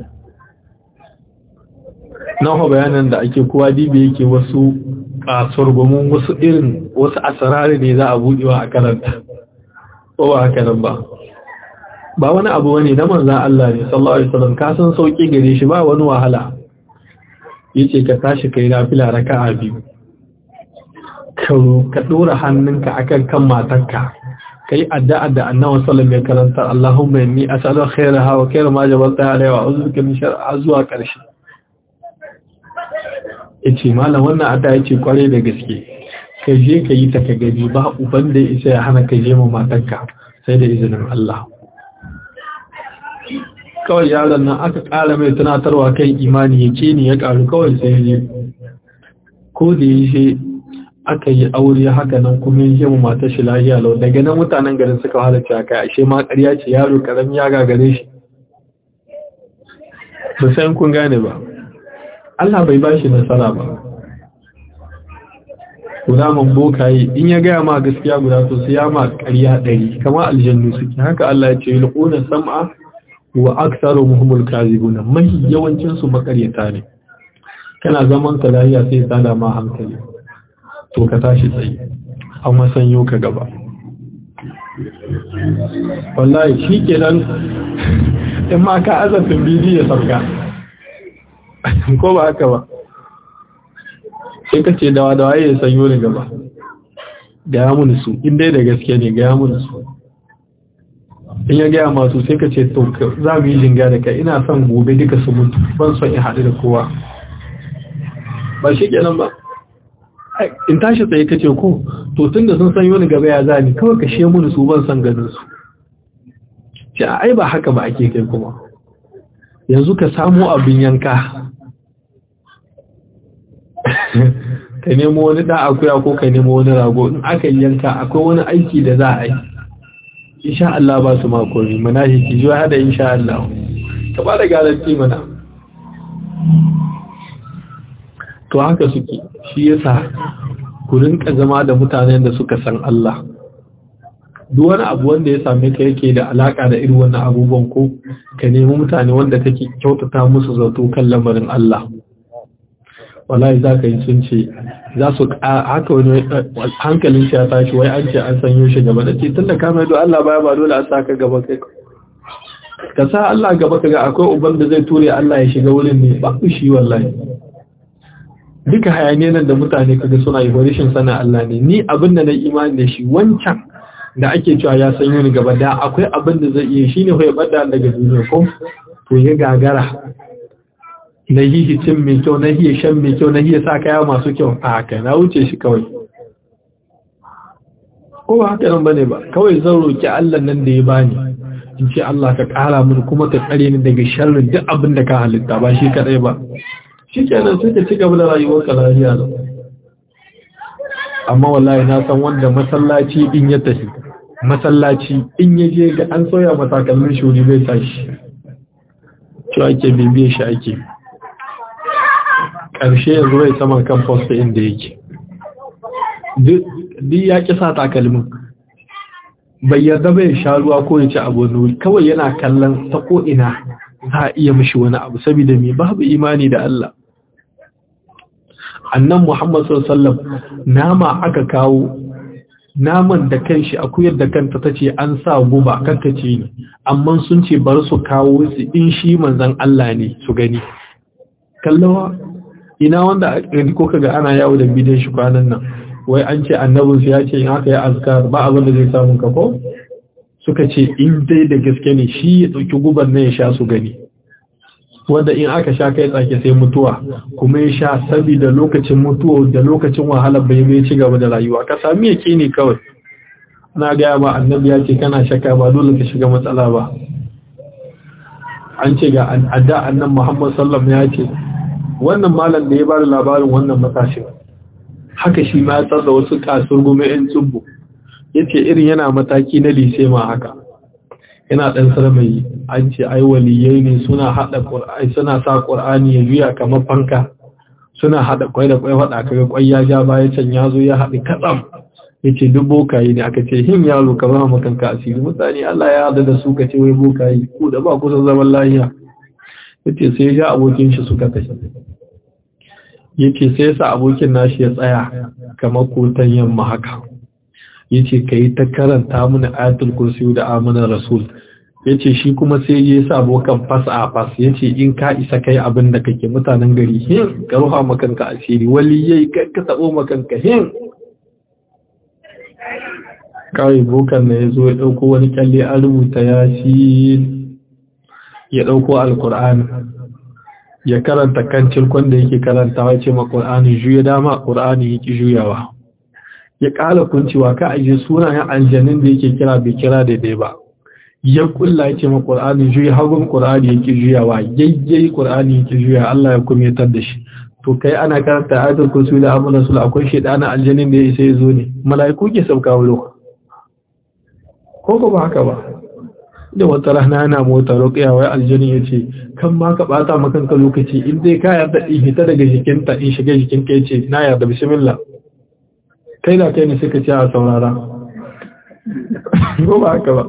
Speaker 1: na bayanan da ake kowa dibe yake wasu kasuwar gomin wasu irin wasu asirari ne za a buɗewa a karanta ko ba haka nan ba ba wani abu wani na manzan Allah ne sallallahu alaihi wasallam ka san sauki gare shi ba wani wahala yace ka tashi kai nafila raka'a biyu ka ka dora hannunka akan kan matarka kai addu'a da annabi sallallahu alaihi karanta Allahumma inni as'aluka khayraha wa khayra ma jabalta alaihi wa a'udhu bika min sharriha zuwa karshe yace malam wannan addu'a yace kware da gaske ka je ka yi ta ka gani ba uban da isa ya hana ka je ma matarka sai da izinin Allah kawai yaron nan aka ƙara mai tunatarwa kan imani ya ce ni ya ƙaru kawai sai ya ko da ya ce aka yi aure haka nan kuma ya ce mu matar shi lahiya lau daga nan mutanen garin suka halarci a kai ashe ma ƙarya ce yaro ƙarami ya gagare shi ba sai kun gane ba Allah bai ba shi nasara ba guda man bokaye in ya gaya ma gaskiya guda to sai ya ma ƙarya ɗari kama aljannu suke haka Allah ya ce yulquna sam'a wa aktsaru muhimmul kazibuna mai yawancin su makaryata ne kana zaman ka lafiya sai ta da ma hankali to ka tashi tsaye an masanyo ka gaba wallahi shi kenan in ma ka azafin bidiyo sauka ko ba haka ba sai ka ce dawa dawa ya sanyo ni gaba gaya mun su in dai da gaske ne gaya mun su in ya gaya masu sai ka ce to za mu yi jinga da kai ina son gobe duka su mutu ban son in haɗu da kowa ba shi kenan ba in tashi tsaye ka ce ko to tun da sun san wani gaba ya za ni kawai ka she muni su ban son ganin su ce ai ba haka ba ake kai kuma yanzu ka samu abin yanka ka nemo wani da akuya ko ka nemo wani rago in aka yanka akwai wani aiki da za a yi insha Allah ba su makoni manahiki zuwa hada insha Allah ka ba da garanti mana to haka suke shi yasa ku rinka zama da mutanen da suka san Allah duk wani abu wanda ya same ka yake da alaka da irin wannan abubuwan ko ka nemi mutane wanda kake kyautata musu zato kan lamarin Allah wallahi za ka yi sun ce za su haka wani hankalin shi ya tashi wai an ce an sanyo shi gaba da ce tun da kama yadda Allah baya ba dole a sa ka gaba kai ka sa Allah gaba ka ga akwai uban da zai ture Allah ya shiga wurin ne ba ku shi wallahi duka hayaniya nan da mutane kaga suna yi rashin sana Allah ne ni abin da na imani da shi wancan da ake cewa ya sanyo ni gaba da akwai abin da zai iya shine ya bada daga duniya ko to ya gagara na yi cin mai kyau na iya shan mai kyau na iya sa kaya masu kyau a haka na wuce shi kawai ko ba haka nan bane ba kawai zan roki Allah nan da ya bani in ce Allah ka kara mini kuma ka tsare ni daga sharrin duk abin da ka halitta ba shi kadai ba shi kenan sai ka ci gaba da rayuwar ka lafiya lau amma wallahi na san wanda masallaci in ya tafi masallaci in ya je ga an soya matakalmin shuri bai tashi cewa ake bibiye shi ake ƙarshe yanzu bai saman kan posta inda yake duk ya ƙi sa takalmin bai yarda bai sha ruwa ko ya ci abu nuri kawai yana kallon ta ko'ina za a iya mishi wani abu saboda mai babu imani da Allah annan Muhammad sallam nama aka kawo naman da kanshi akuyar da kanta ta ce an sa guba kankace ne amma sun ce bar su kawo su in shi manzan Allah ne su gani kallawa ina wanda a ko kaga ana yawo da bidiyon shi kwanan nan wai an ce annabin su ya ce in aka yi azkar ba abin da zai samu kafo suka ce in dai da gaske ne shi ya dauki guban nan ya sha su gani wanda in aka sha kai tsake sai mutuwa kuma ya sha saboda lokacin mutuwa da lokacin wahala bai bai ci gaba da rayuwa ka sami yake ne kawai na gaya ma annabi ya ce kana shaka ba dole ka shiga matsala ba an ce ga adda annan muhammad sallam ya ce wannan malam da ya bada labarin wannan matashin haka shi ma ya tsarda wasu kasur gome yan tsubbu ya ce irin yana mataki na lise ma haka yana ɗan sarmai an ce ai waliyai ne suna haɗa ƙur'ani suna sa ƙur'ani ya juya kamar fanka suna haɗa kwai da kwai haɗa kaga kwai ya ja baya can ya zo ya haɗi katsam ya ce duk bokaye ne aka ce him yaro ka ba makanka asiri mutane Allah ya haɗa da su ka ce wai bokaye ku da ba kusan zaman lahiya ya ce sai ya abokin shi suka tafi ya ce sai sa abokin nashi ya tsaya kamar kotan yamma haka ya ce ka yi ta karanta mana ayatul kursiyu da amanar rasul ya ce shi kuma sai ya sa abokan fas a fas ya ce in ka isa kai abin da kake mutanen gari hin ka ruha makanka asiri wali yayi ka taɓo makanka hin kawai bokan na ya zo ya ɗauko wani kyalle an rubuta ya shi ya ɗauko alkur'ani ya karanta kan cirkon da yake karantawa ce ma ƙur'ani juya dama ƙur'ani yake juyawa ya ƙara kuncewa ka aje sunayen aljanin da yake kira bai kira daidai ba ya kulla ya ce ma ƙur'ani juya hagun ƙur'ani yake juyawa yayyai ƙur'ani yake juya Allah ya kumetar da shi to kai ana karanta ayatul kursi da abu rasul akwai shedanin aljanin da ya isa ya zo ne mala'iku ke sauka wulo ko ko ba haka ba da wata rana yana mota ruƙiya wai aljani ya ce kan ma ka ɓata makanka lokaci in dai ka yarda in hita daga jikinta in shiga jikinka ya ce na yarda bismillah kai da kai ne suka ce a saurara ko ba haka ba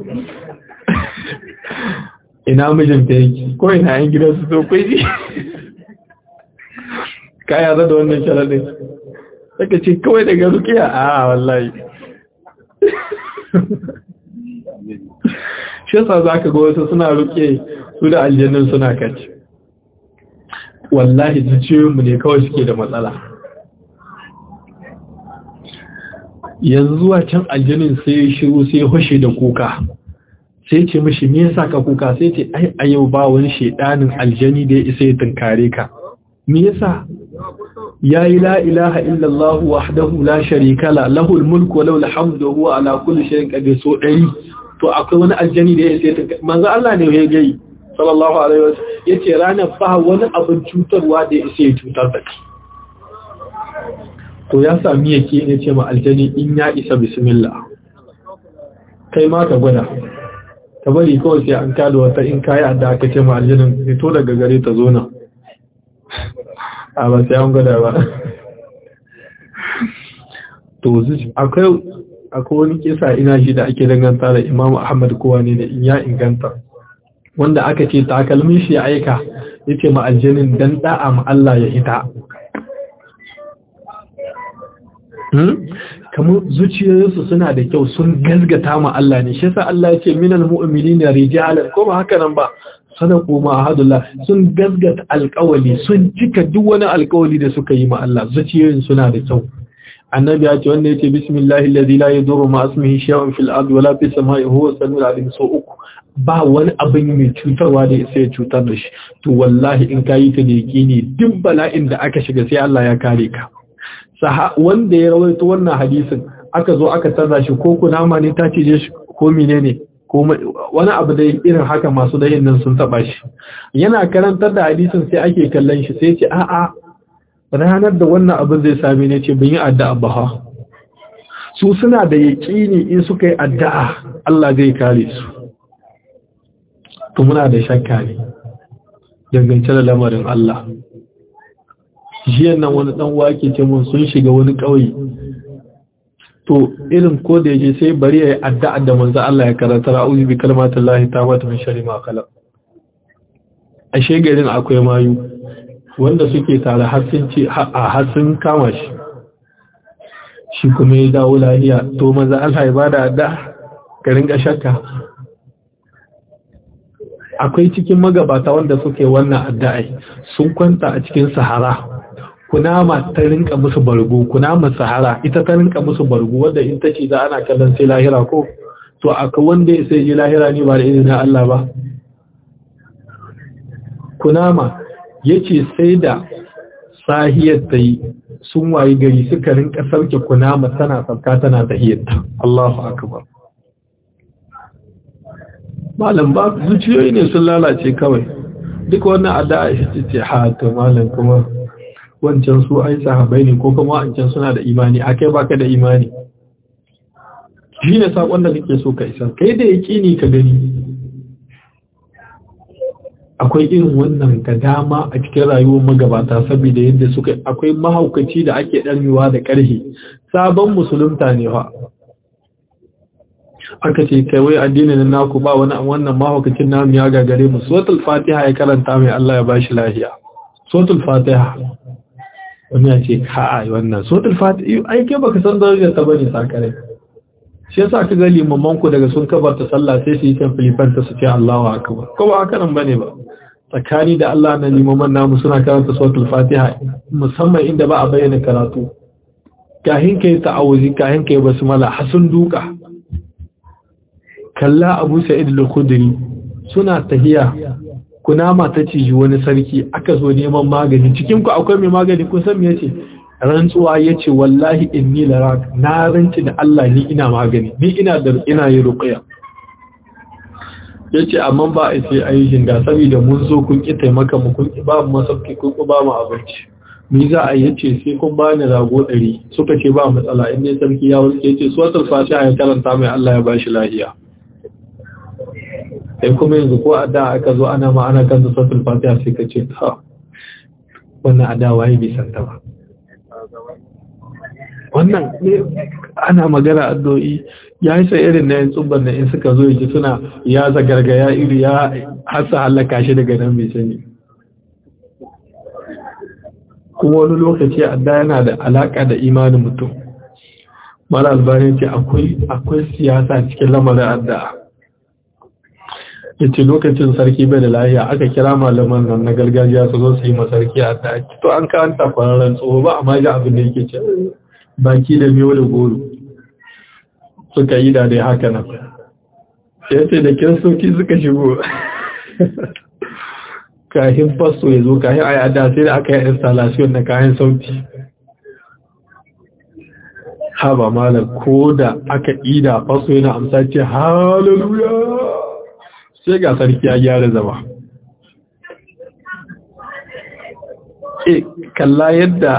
Speaker 1: ina mijinta yake ko ina yan gidan su so kai ka yarda da wannan sharaɗin suka ce kawai daga ruƙiya a wallahi shi yasa za ka ga wasu suna ruke su da aljannin suna kaci wallahi jijiyoyinmu ne kawai suke da matsala yanzu zuwa can aljannin sai shiru sai hushe da kuka sai ce mishi me yasa ka kuka sai ce ai a yau ba wani shedanin aljani da ya isa ya tunkare ka me yasa yayi la ilaha illallah wahdahu la sharika la lahul mulku wa lahul hamdu wa huwa ala kulli shay'in qadir so dari to akwai wani aljani da ya isa ya tunkare manzo Allah ne ya gai sallallahu alaihi wasallam yace ranar ba wani abin cutarwa da ya isa ya cutar da kai to ya sami yake ne ce ma aljani in ya isa bismillah kai ma ka gwada ka bari kawai sai an kada wata in kayi da aka ce ma aljanin fito daga gare ta zo nan a ba sai an gwada ba to akwai akwai wani kisa ina shi da ake danganta da imam ahmad kowa ne da in ya inganta wanda aka ce takalmin shi ya aika ya ce ma aljanin dan da'a ma Allah ya ita kamar zuciyoyinsu suna da kyau sun gazgata ma Allah ne shi sa Allah ya ce minal mu'minina rijalan ko ba haka nan ba sadaku ma ahadullah sun gazgata alƙawali sun cika duk wani alƙawali da suka yi ma Allah zuciyoyin suna da kyau annabi ya ce wanda yace bismillahi alladhi la yadurru ma ismihi shay'un fil ardi wala fis samai huwa samiul alim so uku ba wani abin mai cutarwa da sai ya cutar da shi to wallahi in kayi ta da yaqini duk bala'in da aka shiga sai Allah ya kare ka wanda ya rawaito wannan hadisin aka zo aka tarda shi ko kunama ne ta cije shi ko menene ko wani abu da irin haka masu dayin nan sun taba shi yana karantar da hadisin sai ake kallon shi sai ce a'a ranar da wannan abin zai same ne ce bin yi addu'a ba ha su suna da yaƙini in suka yi addu'a Allah zai kare su to muna da shakka ne dangance da lamarin Allah jiyan nan wani dan wake ce mun sun shiga wani ƙauye to irin ko da yaje sai bari ya addu'a da manzo Allah ya karanta ra'uzu bi kalmatillahi ta'ala min sharri ma khalaq ashe garin akwai mayu wanda suke tare har sun ce a har sun kama shi shi kuma ya dawo lafiya to manzo Allah ya bada addu'a ka rinka shakka akwai cikin magabata wanda suke wannan addu'a sun kwanta a cikin sahara kunama ta rinka musu bargo kunama sahara ita ta rinka musu bargo wanda in ta ce za ana kallon sai lahira ko to aka wanda ya sai ji lahira ne ba da izinin Allah ba kunama yace sai da sahiyar ta yi sun wayi gari suka rinka sauke kunama tana sauka tana tahiyarta Allahu akbar malam ba zuciyoyi ne sun lalace kawai duk wannan addu'a shi ce ha to malam kuma wancan su ai sahabai ne ko kuma wancan suna da imani akai baka da imani shi ne sakon da nake so ka isa kai da ni ka gani akwai irin wannan da dama a cikin rayuwar magabata saboda yadda suka akwai mahaukaci da ake ɗarmewa da ƙarfi sabon musulunta ne fa aka ce kai wai addinin naku ba wani wannan mahaukacin namu ya gagare mu suratul fatiha ya karanta mai Allah ya bashi lafiya suratul fatiha wani ya ce kai wannan suratul fatiha ai ke baka san darajar ta bane sakare shi yasa ka ga limaman ku daga sun kabarta sallah sai su yi kan filifanta su ce Allahu akbar ko ba haka nan bane ba tsakani da Allah na limaman namu suna karanta suratul fatiha musamman inda ba a bayyana karatu kahin kai ta'awuzi kahin kai basmala hasun duka kalla abu sa'id al-khudri suna tahiya kunama ta ciji wani sarki aka zo neman magani cikin ku akwai mai magani kun san me yace rantsuwa yace wallahi inni larak na ranci da Allah ni ina magani ni ina da ina yi ruqya yace amma ba a sai ayyukin da saboda mun zo kun ki taimaka mu kun ki ba mu masauki kun ki ba mu abinci mi za a yace sai kun bani rago 100 suka ce ba matsala in ne sarki ya wuce yace suratul fatiha ya karanta mai Allah ya bashi lafiya sai kuma yanzu ko ada aka zo ana ma ana kan suratul fatiha sai ka ce ta wannan adawa ya bi santa ba wannan ana magana addu'o'i ya yi sai irin na yin tsubban da in suka zo yake suna ya zagargaya iri ya hasa halaka shi daga nan mai sani kuma wani lokaci adda yana da alaka da imanin mutum mara albarin ce akwai siyasa cikin lamarin addu'a yace lokacin sarki bai da lahiya aka kira malaman nan na gargajiya su zo su yi masarki a ta to an kanta kwararren tsoho ba amma ji abin da yake ce baki da miyo da goro suka yi da dai haka nan ya ce da kiristoci suka shigo kahin faso ya zo kahin a yada sai da aka yi installation na kayan sauti haba malar ko da aka ida faso yana amsa ce hallelujah sai ga sarki ya gyara zama e kalla yadda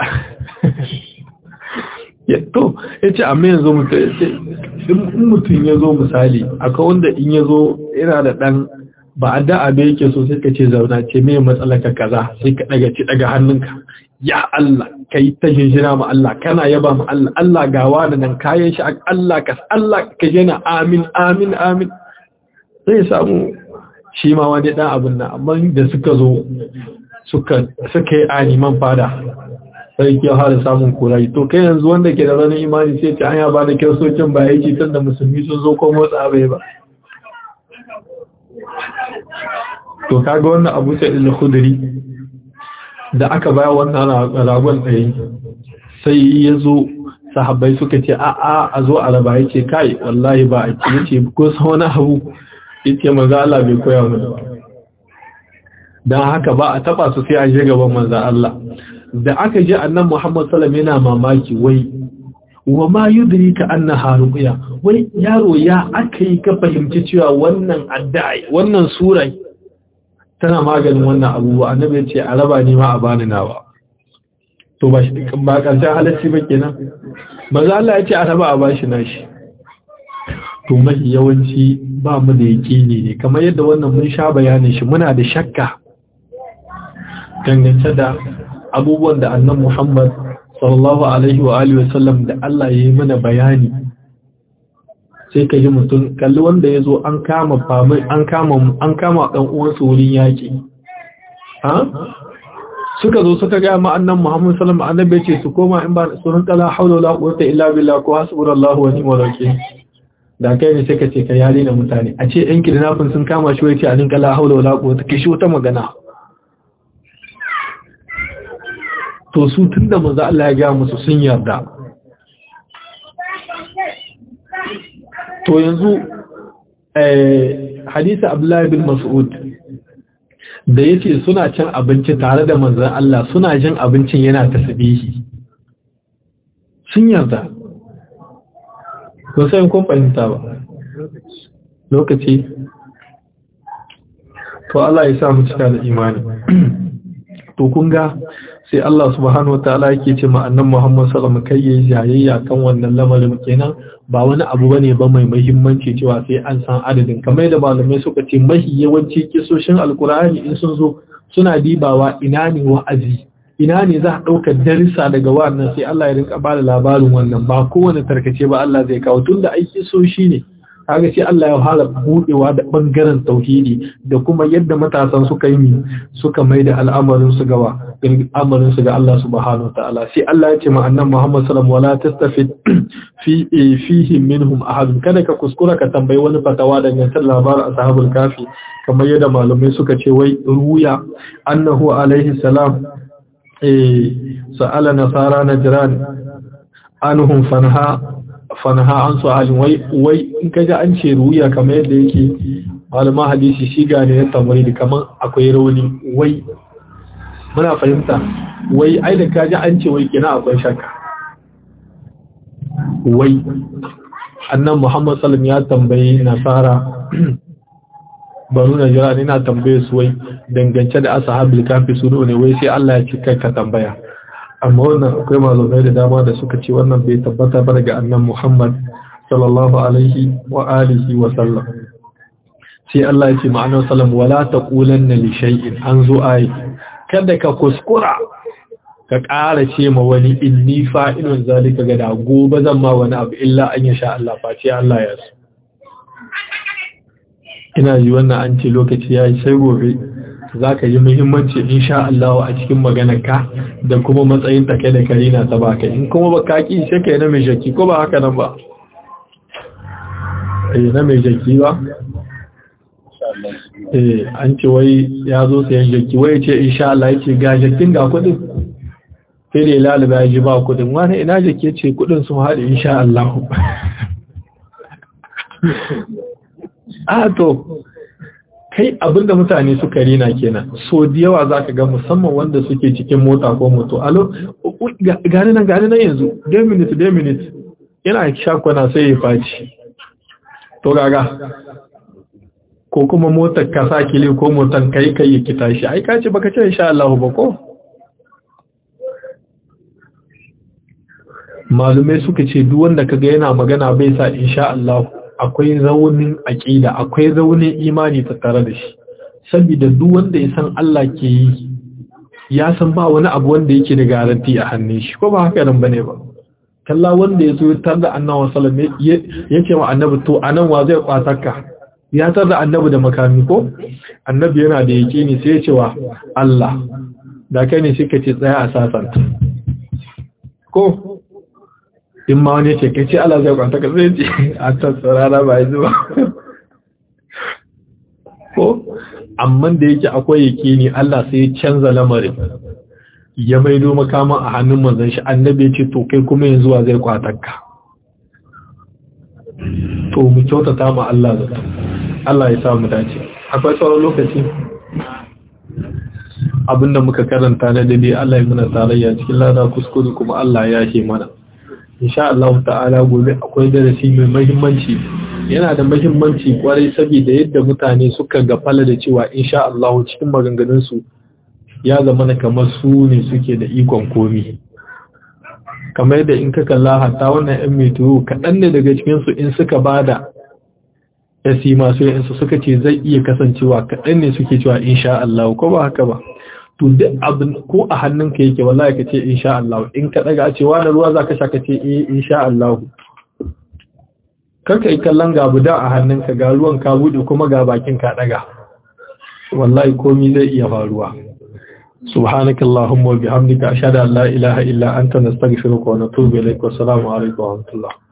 Speaker 1: to ya ce amma yanzu mutum ya zo misali akwai wanda in ya zo yana da ɗan ba a da'a bai yake so sai ka ce zauna ce mai matsalaka kaza sai ka daga ci daga hannunka ya Allah ka yi ta shinshina ma Allah kana yaba ma Allah Allah gawa da nan kayan shi Allah ka Allah ka jana amin amin amin zai samu shi ma wani ɗan abin nan amma da suka zo suka suka yi animan fada sai ke har samun kurai to kai yanzu wanda ke da ranar imani sai ta hanya ba da kyau ba yake tun da musulmi sun zo ko motsa bai ba to kaga wannan abu sai da khudri da aka baya wannan ragon ɗaya sai ya zo sahabbai suka ce a a a zo a raba yake kai wallahi ba a ce yace ko san wani abu yace manzo Allah bai koya mu dan haka ba a taba su sai an je gaban manzo Allah da aka ji annan Muhammad sallam yana mamaki wai wa ma yudrika annaha ruqya wai yaro ya akai ka fahimci cewa wannan addu'a wannan sura tana maganin wannan abubuwa annabi ya ce a raba ni ma a bani nawa to ba shi ba karshen halacci ba kenan manzo Allah ya ce a raba a bashi nashi to mai yawanci ba mu da yaqini ne kamar yadda wannan mun sha bayanin shi muna da shakka dangance da abubuwan da annan Muhammad sallallahu Alaihi wa Alihi wasallam da Allah ya yi mana bayani sai ka ji mutum kalli wanda ya zo an kama famai an kama an kama ɗan uwansu wurin yaƙi ha suka zo suka ga ma annan Muhammad sallallahu alaihi wasallam ce su koma in ba su rinka la haula wala quwwata illa billah ko hasbunallahu wa ni'mal wakeel da kai ne sai ka ce ka yare na mutane a ce ɗan kidnapping sun kama shi wai ce a rinka la haula wala quwwata kishi wata magana to su tun da maza Allah ya gaya musu sun yarda to yanzu hadisa Abdullahi bin Mas'ud da yace suna cin abinci tare da manzon Allah suna jin abincin yana tasbihi sun yarda ko sai kun fahimta ba lokaci to Allah ya sa mu cika da imani to kun ga sai Allah subhanahu wa ta'ala yake ce ma annan Muhammad sallallahu alaihi wasallam kai jayayya kan wannan lamarin kenan ba wani abu bane ba mai muhimmanci cewa sai an san adadin kamar da malamai suka ce mahi yawanci kisoshin alkur'ani in sun zo suna dibawa ina ne wa'azi ina ne za a ɗaukar darisa daga wannan sai Allah ya rinka ba da labarin wannan ba kowane tarkace ba Allah zai kawo tunda aiki so shi ne kaga sai Allah ya fara budewa da bangaren tauhidi da kuma yadda matasan suka yi suka mai da al'amarin su gawa al'amarin su ga Allah subhanahu wataala sai Allah ya ce ma annabi Muhammad sallallahu alaihi wasallam wala tastafid fi fihi minhum ahad kada ka kuskura ka tambayi wani fatawa dangantar labarin ashabul kafi kamar yadda malamai suka ce wai ruya annahu alaihi salam eh sa'ala nasara najran anhum fanha fanaha an su'alin wai wai in kaji an ce ruya kamar yadda yake malama hadisi shi gane ya tamari da kamar akwai rauni wai muna fahimta wai ai da kaji an ce wai kina akwai shakka wai annan muhammad sallam ya tambayi nasara banu na jira ina tambaye su wai dangance da ashabul kafi su ne wai sai Allah ya ci kai ka tambaya amma wannan akwai malamai da dama da suka ce wannan bai tabbata ba daga annan Muhammad sallallahu alaihi wa alihi wa sallam sai Allah ya ce ma'anar sallam wala taqulanna li shay'in an zo ai kada ka kuskura ka ƙara ce ma wani inni fa'ilun zalika ga da gobe zan ma wani abu illa an ya sha Allah face Allah ya so ina ji wannan an ce lokaci ya yi sai gobe za ka yi muhimmanci insha Allah a cikin maganarka da kuma matsayin take da karina ta baka in kuma ba kaki sai kai na mai jaki ko ba haka nan ba eh na mai jaki ba eh an ce wai ya zo sayan jaki wai ce insha Allah yake ga jakin ga kudin sai da lalaba ya ji ba kudin wani ina jaki ce kudin sun haɗe insha Allah a to kai abinda mutane suka rina kenan so da yawa za ka ga musamman wanda suke cikin mota ko moto alo gani nan gani nan yanzu 2 minutes 2 minutes yana shakwana sai ya faci to gaga ko kuma motar ka sa kile ko motar kai kai ya kita shi ai ka ce baka ce insha Allah ba ko malumai suka ce duk wanda kaga yana magana bai sa insha Allah akwai raunin aqida akwai raunin imani tattare da shi saboda duk wanda ya san Allah ke yi ya san ba wani abu wanda yake da garanti a hannun shi ko ba haka nan bane ba kalla wanda ya zo tar da annabi sallallahu alaihi wasallam yake wa annabi to anan wa zai kwatarka ya tar da annabi da makami ko annabi yana da yaqini sai ya ce wa Allah da kai ne suka ce tsaya a sasanta ko in ma wani ce kai ce Allah zai kwanta ka zai ce a tattara ba yi zuwa ko amma da yake akwai yake ne Allah sai ya canza lamarin ya maido makaman a hannun manzon shi annabi ya ce to kai kuma yanzu wa zai kwatarka to mu kyautata ma Allah zata Allah ya sa mu dace akwai sauran lokaci abinda muka karanta na dade Allah ya muna tarayya cikin lada kuskure kuma Allah ya ce mana insha Allah ta'ala gobe akwai darasi mai muhimmanci yana da muhimmanci kwarai saboda yadda mutane suka gafala da cewa insha Allah cikin maganganun su ya zama na kamar su ne suke da ikon komi kamar yadda in ka kalla hatta wannan yan metro kaɗan ne daga cikin su in suka bada yasi masu yin su suka ce zai iya kasancewa kaɗan ne suke cewa insha Allah ko ba haka ba to duk abin ko a hannunka yake wallahi ka ce insha Allah in ka daga ce wani ruwa zaka sha ka ce eh insha Allah karka yi kallon ga buda a hannunka ga ruwan ka bude kuma ga bakin ka daga wallahi komai zai iya faruwa سبحانك اللهم وبحمدك أشهد أن لا إله إلا أنت نستغفرك ونتوب إليك والسلام عليكم ورحمة الله